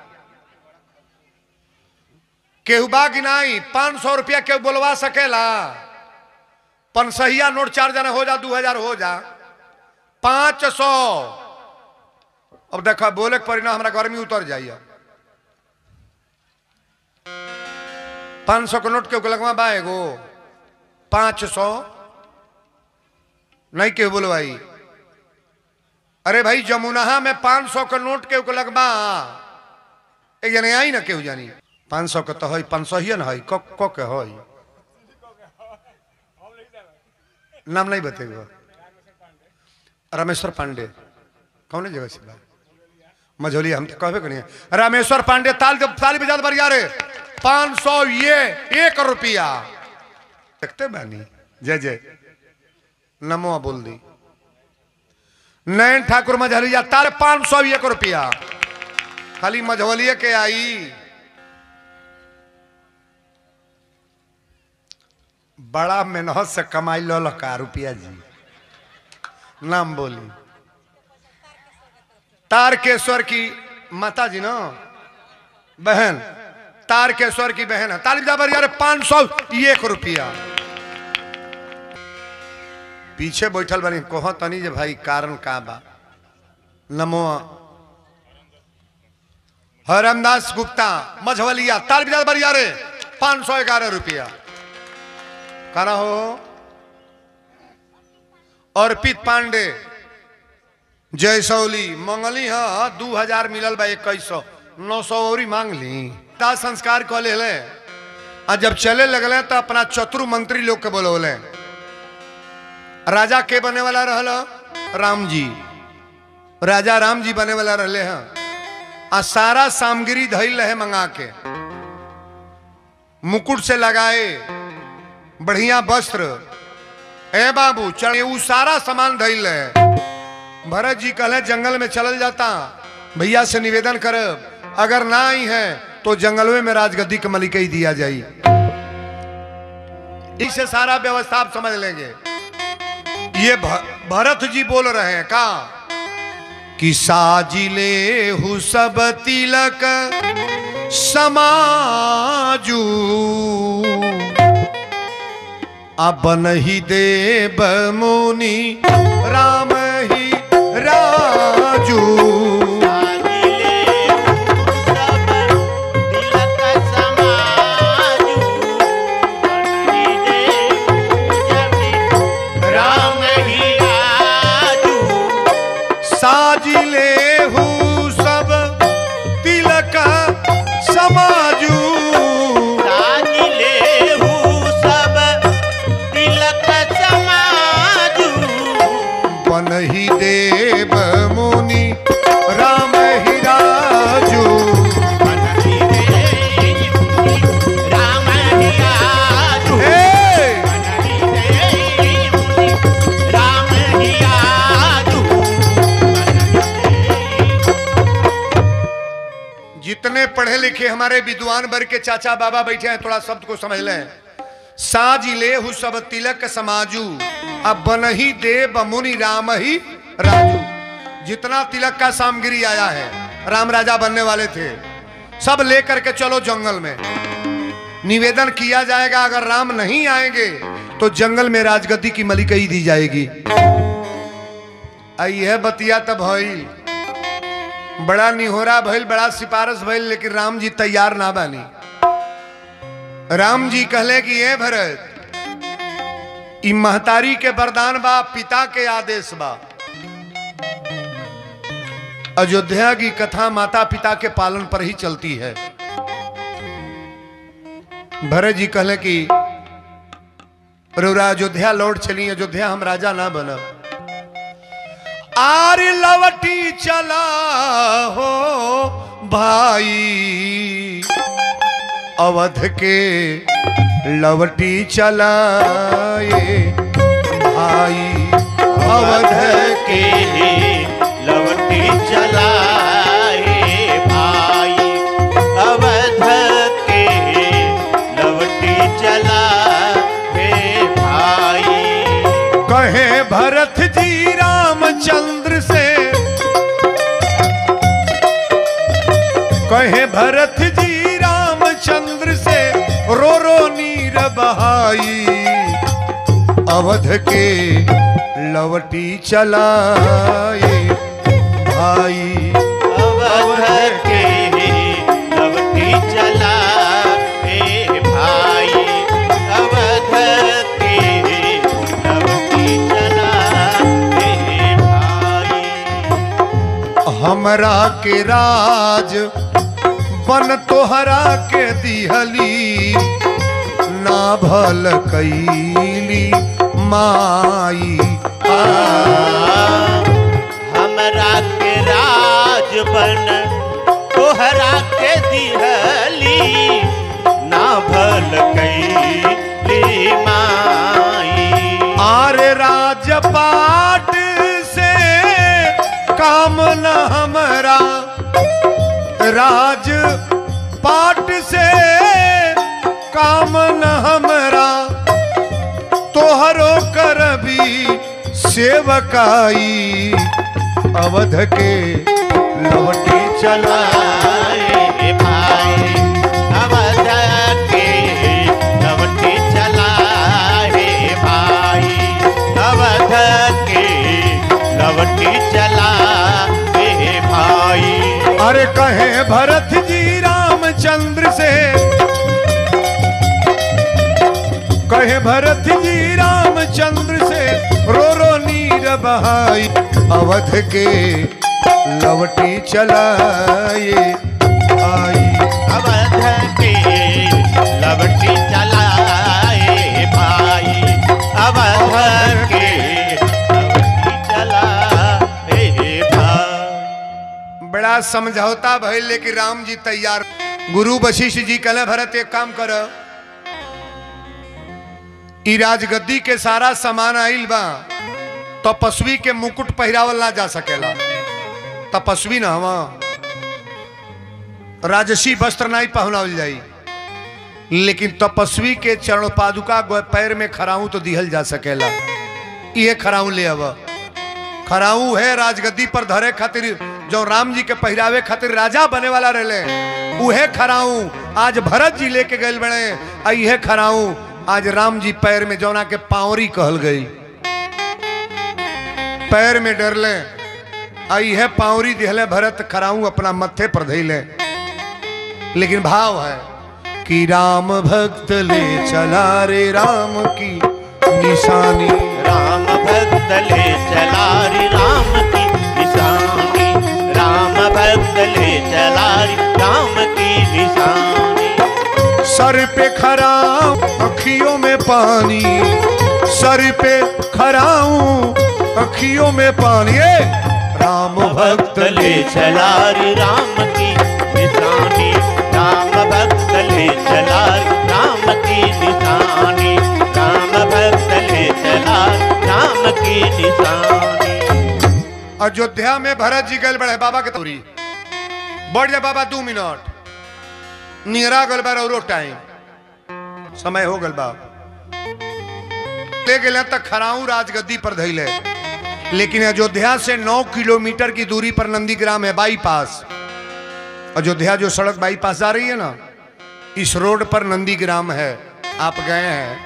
केहू बा कि नहीं पांच सौ रुपया केहू बोलवा सकेला पनसहिया नोट चार जना हो जा दू हजार हो जा पांच सौ अब देखो बोले के परिणाम हमारा गर्मी उतर जाइए पांच सौ के नोट के लगवा बा एगो पांच सौ नहीं केहू बोलवाई अरे भाई जमुनाहा में पांच सौ के नोट के लगवा एक जने आई ना केहू जानी पाँच सौ के तो है पाँच सौ ही ना है क क के है नाम नहीं बतेगा रामेश्वर पांडे कौन जगह से बा मझोली हम तो कहबे करिए रामेश्वर पांडे ताल जब ताली बजा बढ़िया रे पाँच सौ ये एक रुपया देखते बानी जय जय नमो बोल दी नयन ठाकुर मझलिया ताल पाँच सौ एक रुपया खाली मझोलिए के आई बड़ा मेहनत से कमाई लो लका रुपया जी नाम बोली तारकेश्वर की माता जी ना बहन तारकेश्वर की बहन है तालिब जाबर यार पांच सौ एक रुपया पीछे बैठल बनी कहो तनी जे भाई कारण का बा नमो हरमदास गुप्ता मझवलिया तालिब जाबर यार पांच सौ ग्यारह रुपया करा हो अर्पित पांडे जयसौली मंगली हाँ दू हजार मिलल बा इक्कीस सौ नौ सौ और मांग ली दाह संस्कार कह ले आ जब चले लगले तो अपना चतुर मंत्री लोग के बोलौले राजा के बने वाला रहल राम जी राजा राम जी बने वाला रहले हैं आ सारा सामग्री धैल रहे मंगा के मुकुट से लगाए बढ़िया वस्त्र ए बाबू चढ़े उ सारा सामान धैल है भरत जी कहले जंगल में चलल जाता भैया से निवेदन कर अगर ना आई है तो जंगलवे में राजगद्दी के मलिक ही दिया जाई इसे सारा व्यवस्था आप समझ लेंगे ये भ- भरत जी बोल रहे हैं का कि साजिले हु सब तिलक समाजू अपन ही देव मुनि राम ही राजू राम ही आजू साजिले हु सब तिलक समाजू साजिले हूँ सब तिलक समाजू बन ही देव मुनि पढ़े लिखे हमारे विद्वान वर्ग के चाचा बाबा बैठे हैं थोड़ा शब्द को समझ लें साज ले हु सब तिलक समाजू अब बनही देव मुनि राम ही राजू जितना तिलक का सामग्री आया है राम राजा बनने वाले थे सब लेकर के चलो जंगल में निवेदन किया जाएगा अगर राम नहीं आएंगे तो जंगल में राजगद्दी की मलिकई दी जाएगी आई है बतिया तब भइल बड़ा निहोरा भइल बड़ा सिफारिश भइल लेकिन राम जी तैयार ना बानी राम जी कहले कि ये भरत ई महतारी के वरदान बा पिता के आदेश बा अयोध्या की कथा माता पिता के पालन पर ही चलती है भरत जी कहले कि रौरा अयोध्या लौट चली अयोध्या हम राजा ना बनब आर लवटी चला हो भाई अवध के लवटी चलाए भाई अवध के लवटी चलाए भाई अवध के लवटी चलाए भाई कहे भरत जी रामचंद्र से कहे भरत जी रामचंद्र से रो रो नीर बहाई अवध के लवटी चलाए भाई अवध के लवटी चलाए भाई अवध के लवटी चलाए भाई हमरा के राज बन तोहरा के दिहली ना भल कैली माई आ, हमरा के राज बन तोहरा के दिहली ना भल कैली माई आर राजपाट से काम न हमरा राज पाट से काम न हमरा तोहरो करबी सेवकाई अवध के लवटी चला चलाए भाई अवध के लवटी चलाए भाई अवध के लवटी चलाए भाई अरे कहे भरत जी रामचंद्र से कहे भरत जी रामचंद्र से रो रो नीर बहाई अवध के लवटी चलाए आई अवध के लवटी चलाए भाई अवध के लवटी चलाए भाई बड़ा समझौता भइल लेकिन राम जी तैयार गुरु वशिष्ठ जी कहले भरत एक काम कर ई राजगद्दी के सारा सामान आइल बा तपस्वी के मुकुट पहिरावल ना जा सकेला तपस्वी ना हवा राजसी वस्त्र नहीं पहनावल जाई लेकिन तपस्वी के चरण पादुका गो- पैर में खराऊ तो दिहल जा सकेला ये खराऊ ले अब खराऊ है राजगद्दी पर धरे खातिर जो राम जी के पहरावे खातिर राजा बने वाला रहले उहे खराऊ आज भरत जी लेके गए बड़े आ इहे खराऊ आज राम जी पैर में जौना के पावरी कहल गई पैर में डरले आ इहे पावरी दिहले भरत खराऊ अपना मत्थे पर धैले लेकिन भाव है कि राम भक्त ले चला रे राम की निशानी राम भक्त ले चला रे राम की निशानी राम भक्त ले चला रे राम की निशानी सर पे खराऊ अखियों में पानी सर पे खराऊ अखियों में पानी ए! राम भक्त ले चला रे राम की निशानी राम भक्त ले चला रे राम की निशानी राम भक्त ले चला राम की निशानी अयोध्या में भरत जी गए बड़े बाबा के तोरी बढ़ जा बाबा दो मिनट नियरा गल बा और टाइम समय हो गल बा ले गए तक खराऊ राजगद्दी पर धैले लेकिन अयोध्या से 9 किलोमीटर की दूरी पर नंदीग्राम है बाईपास अयोध्या जो सड़क बाईपास जा रही है ना इस रोड पर नंदीग्राम है आप गए हैं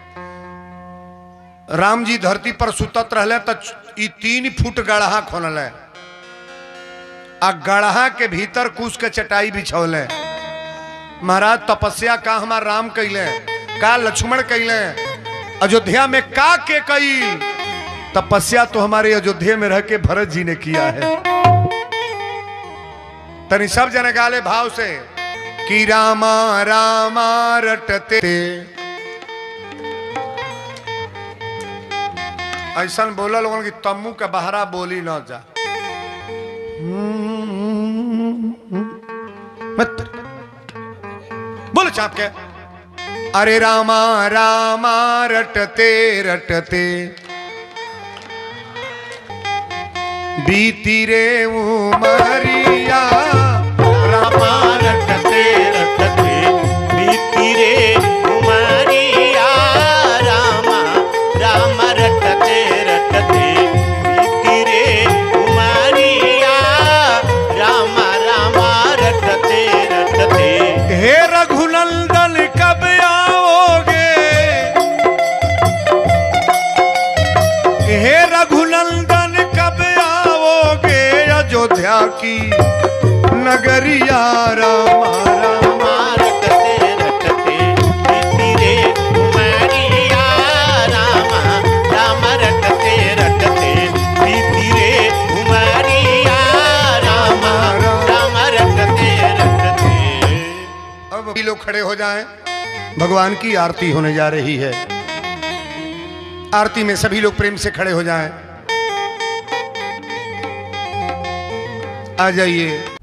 राम जी धरती पर सुतत रहले तो ई तीन फुट गढ़ा खोनल है आ गढ़ा के भीतर कुछ के चटाई बिछौले महाराज तपस्या का हमार राम कैले का लक्ष्मण कैले अयोध्या में का के कैल तपस्या तो हमारे अयोध्या में रह के भरत जी ने किया है तनी सब जने गाले भाव से कि रामा रामा रटते ऐसा बोला लोगन की तम्मू के बहरा बोली न जा मत बोलो चाप के अरे रामा रामा रटते रटते बीती रे उमरिया रामा रटते रटते बीती रे उमरिया रामा राम रटते रटते बीती रे उमरिया रामा रामा रटते रटते हे रघुनंदन कब आओगे हे रघुनंदन कब आओगे अयोध्या की नगरिया रामा रामा रटते रटते बीती रे उमरिया रामा राम रटते रटते बीती रे उमरिया रामा राम रटते रटते अब भी लोग खड़े हो जाएं भगवान की आरती होने जा रही है आरती में सभी लोग प्रेम से खड़े हो जाएं आ जाइए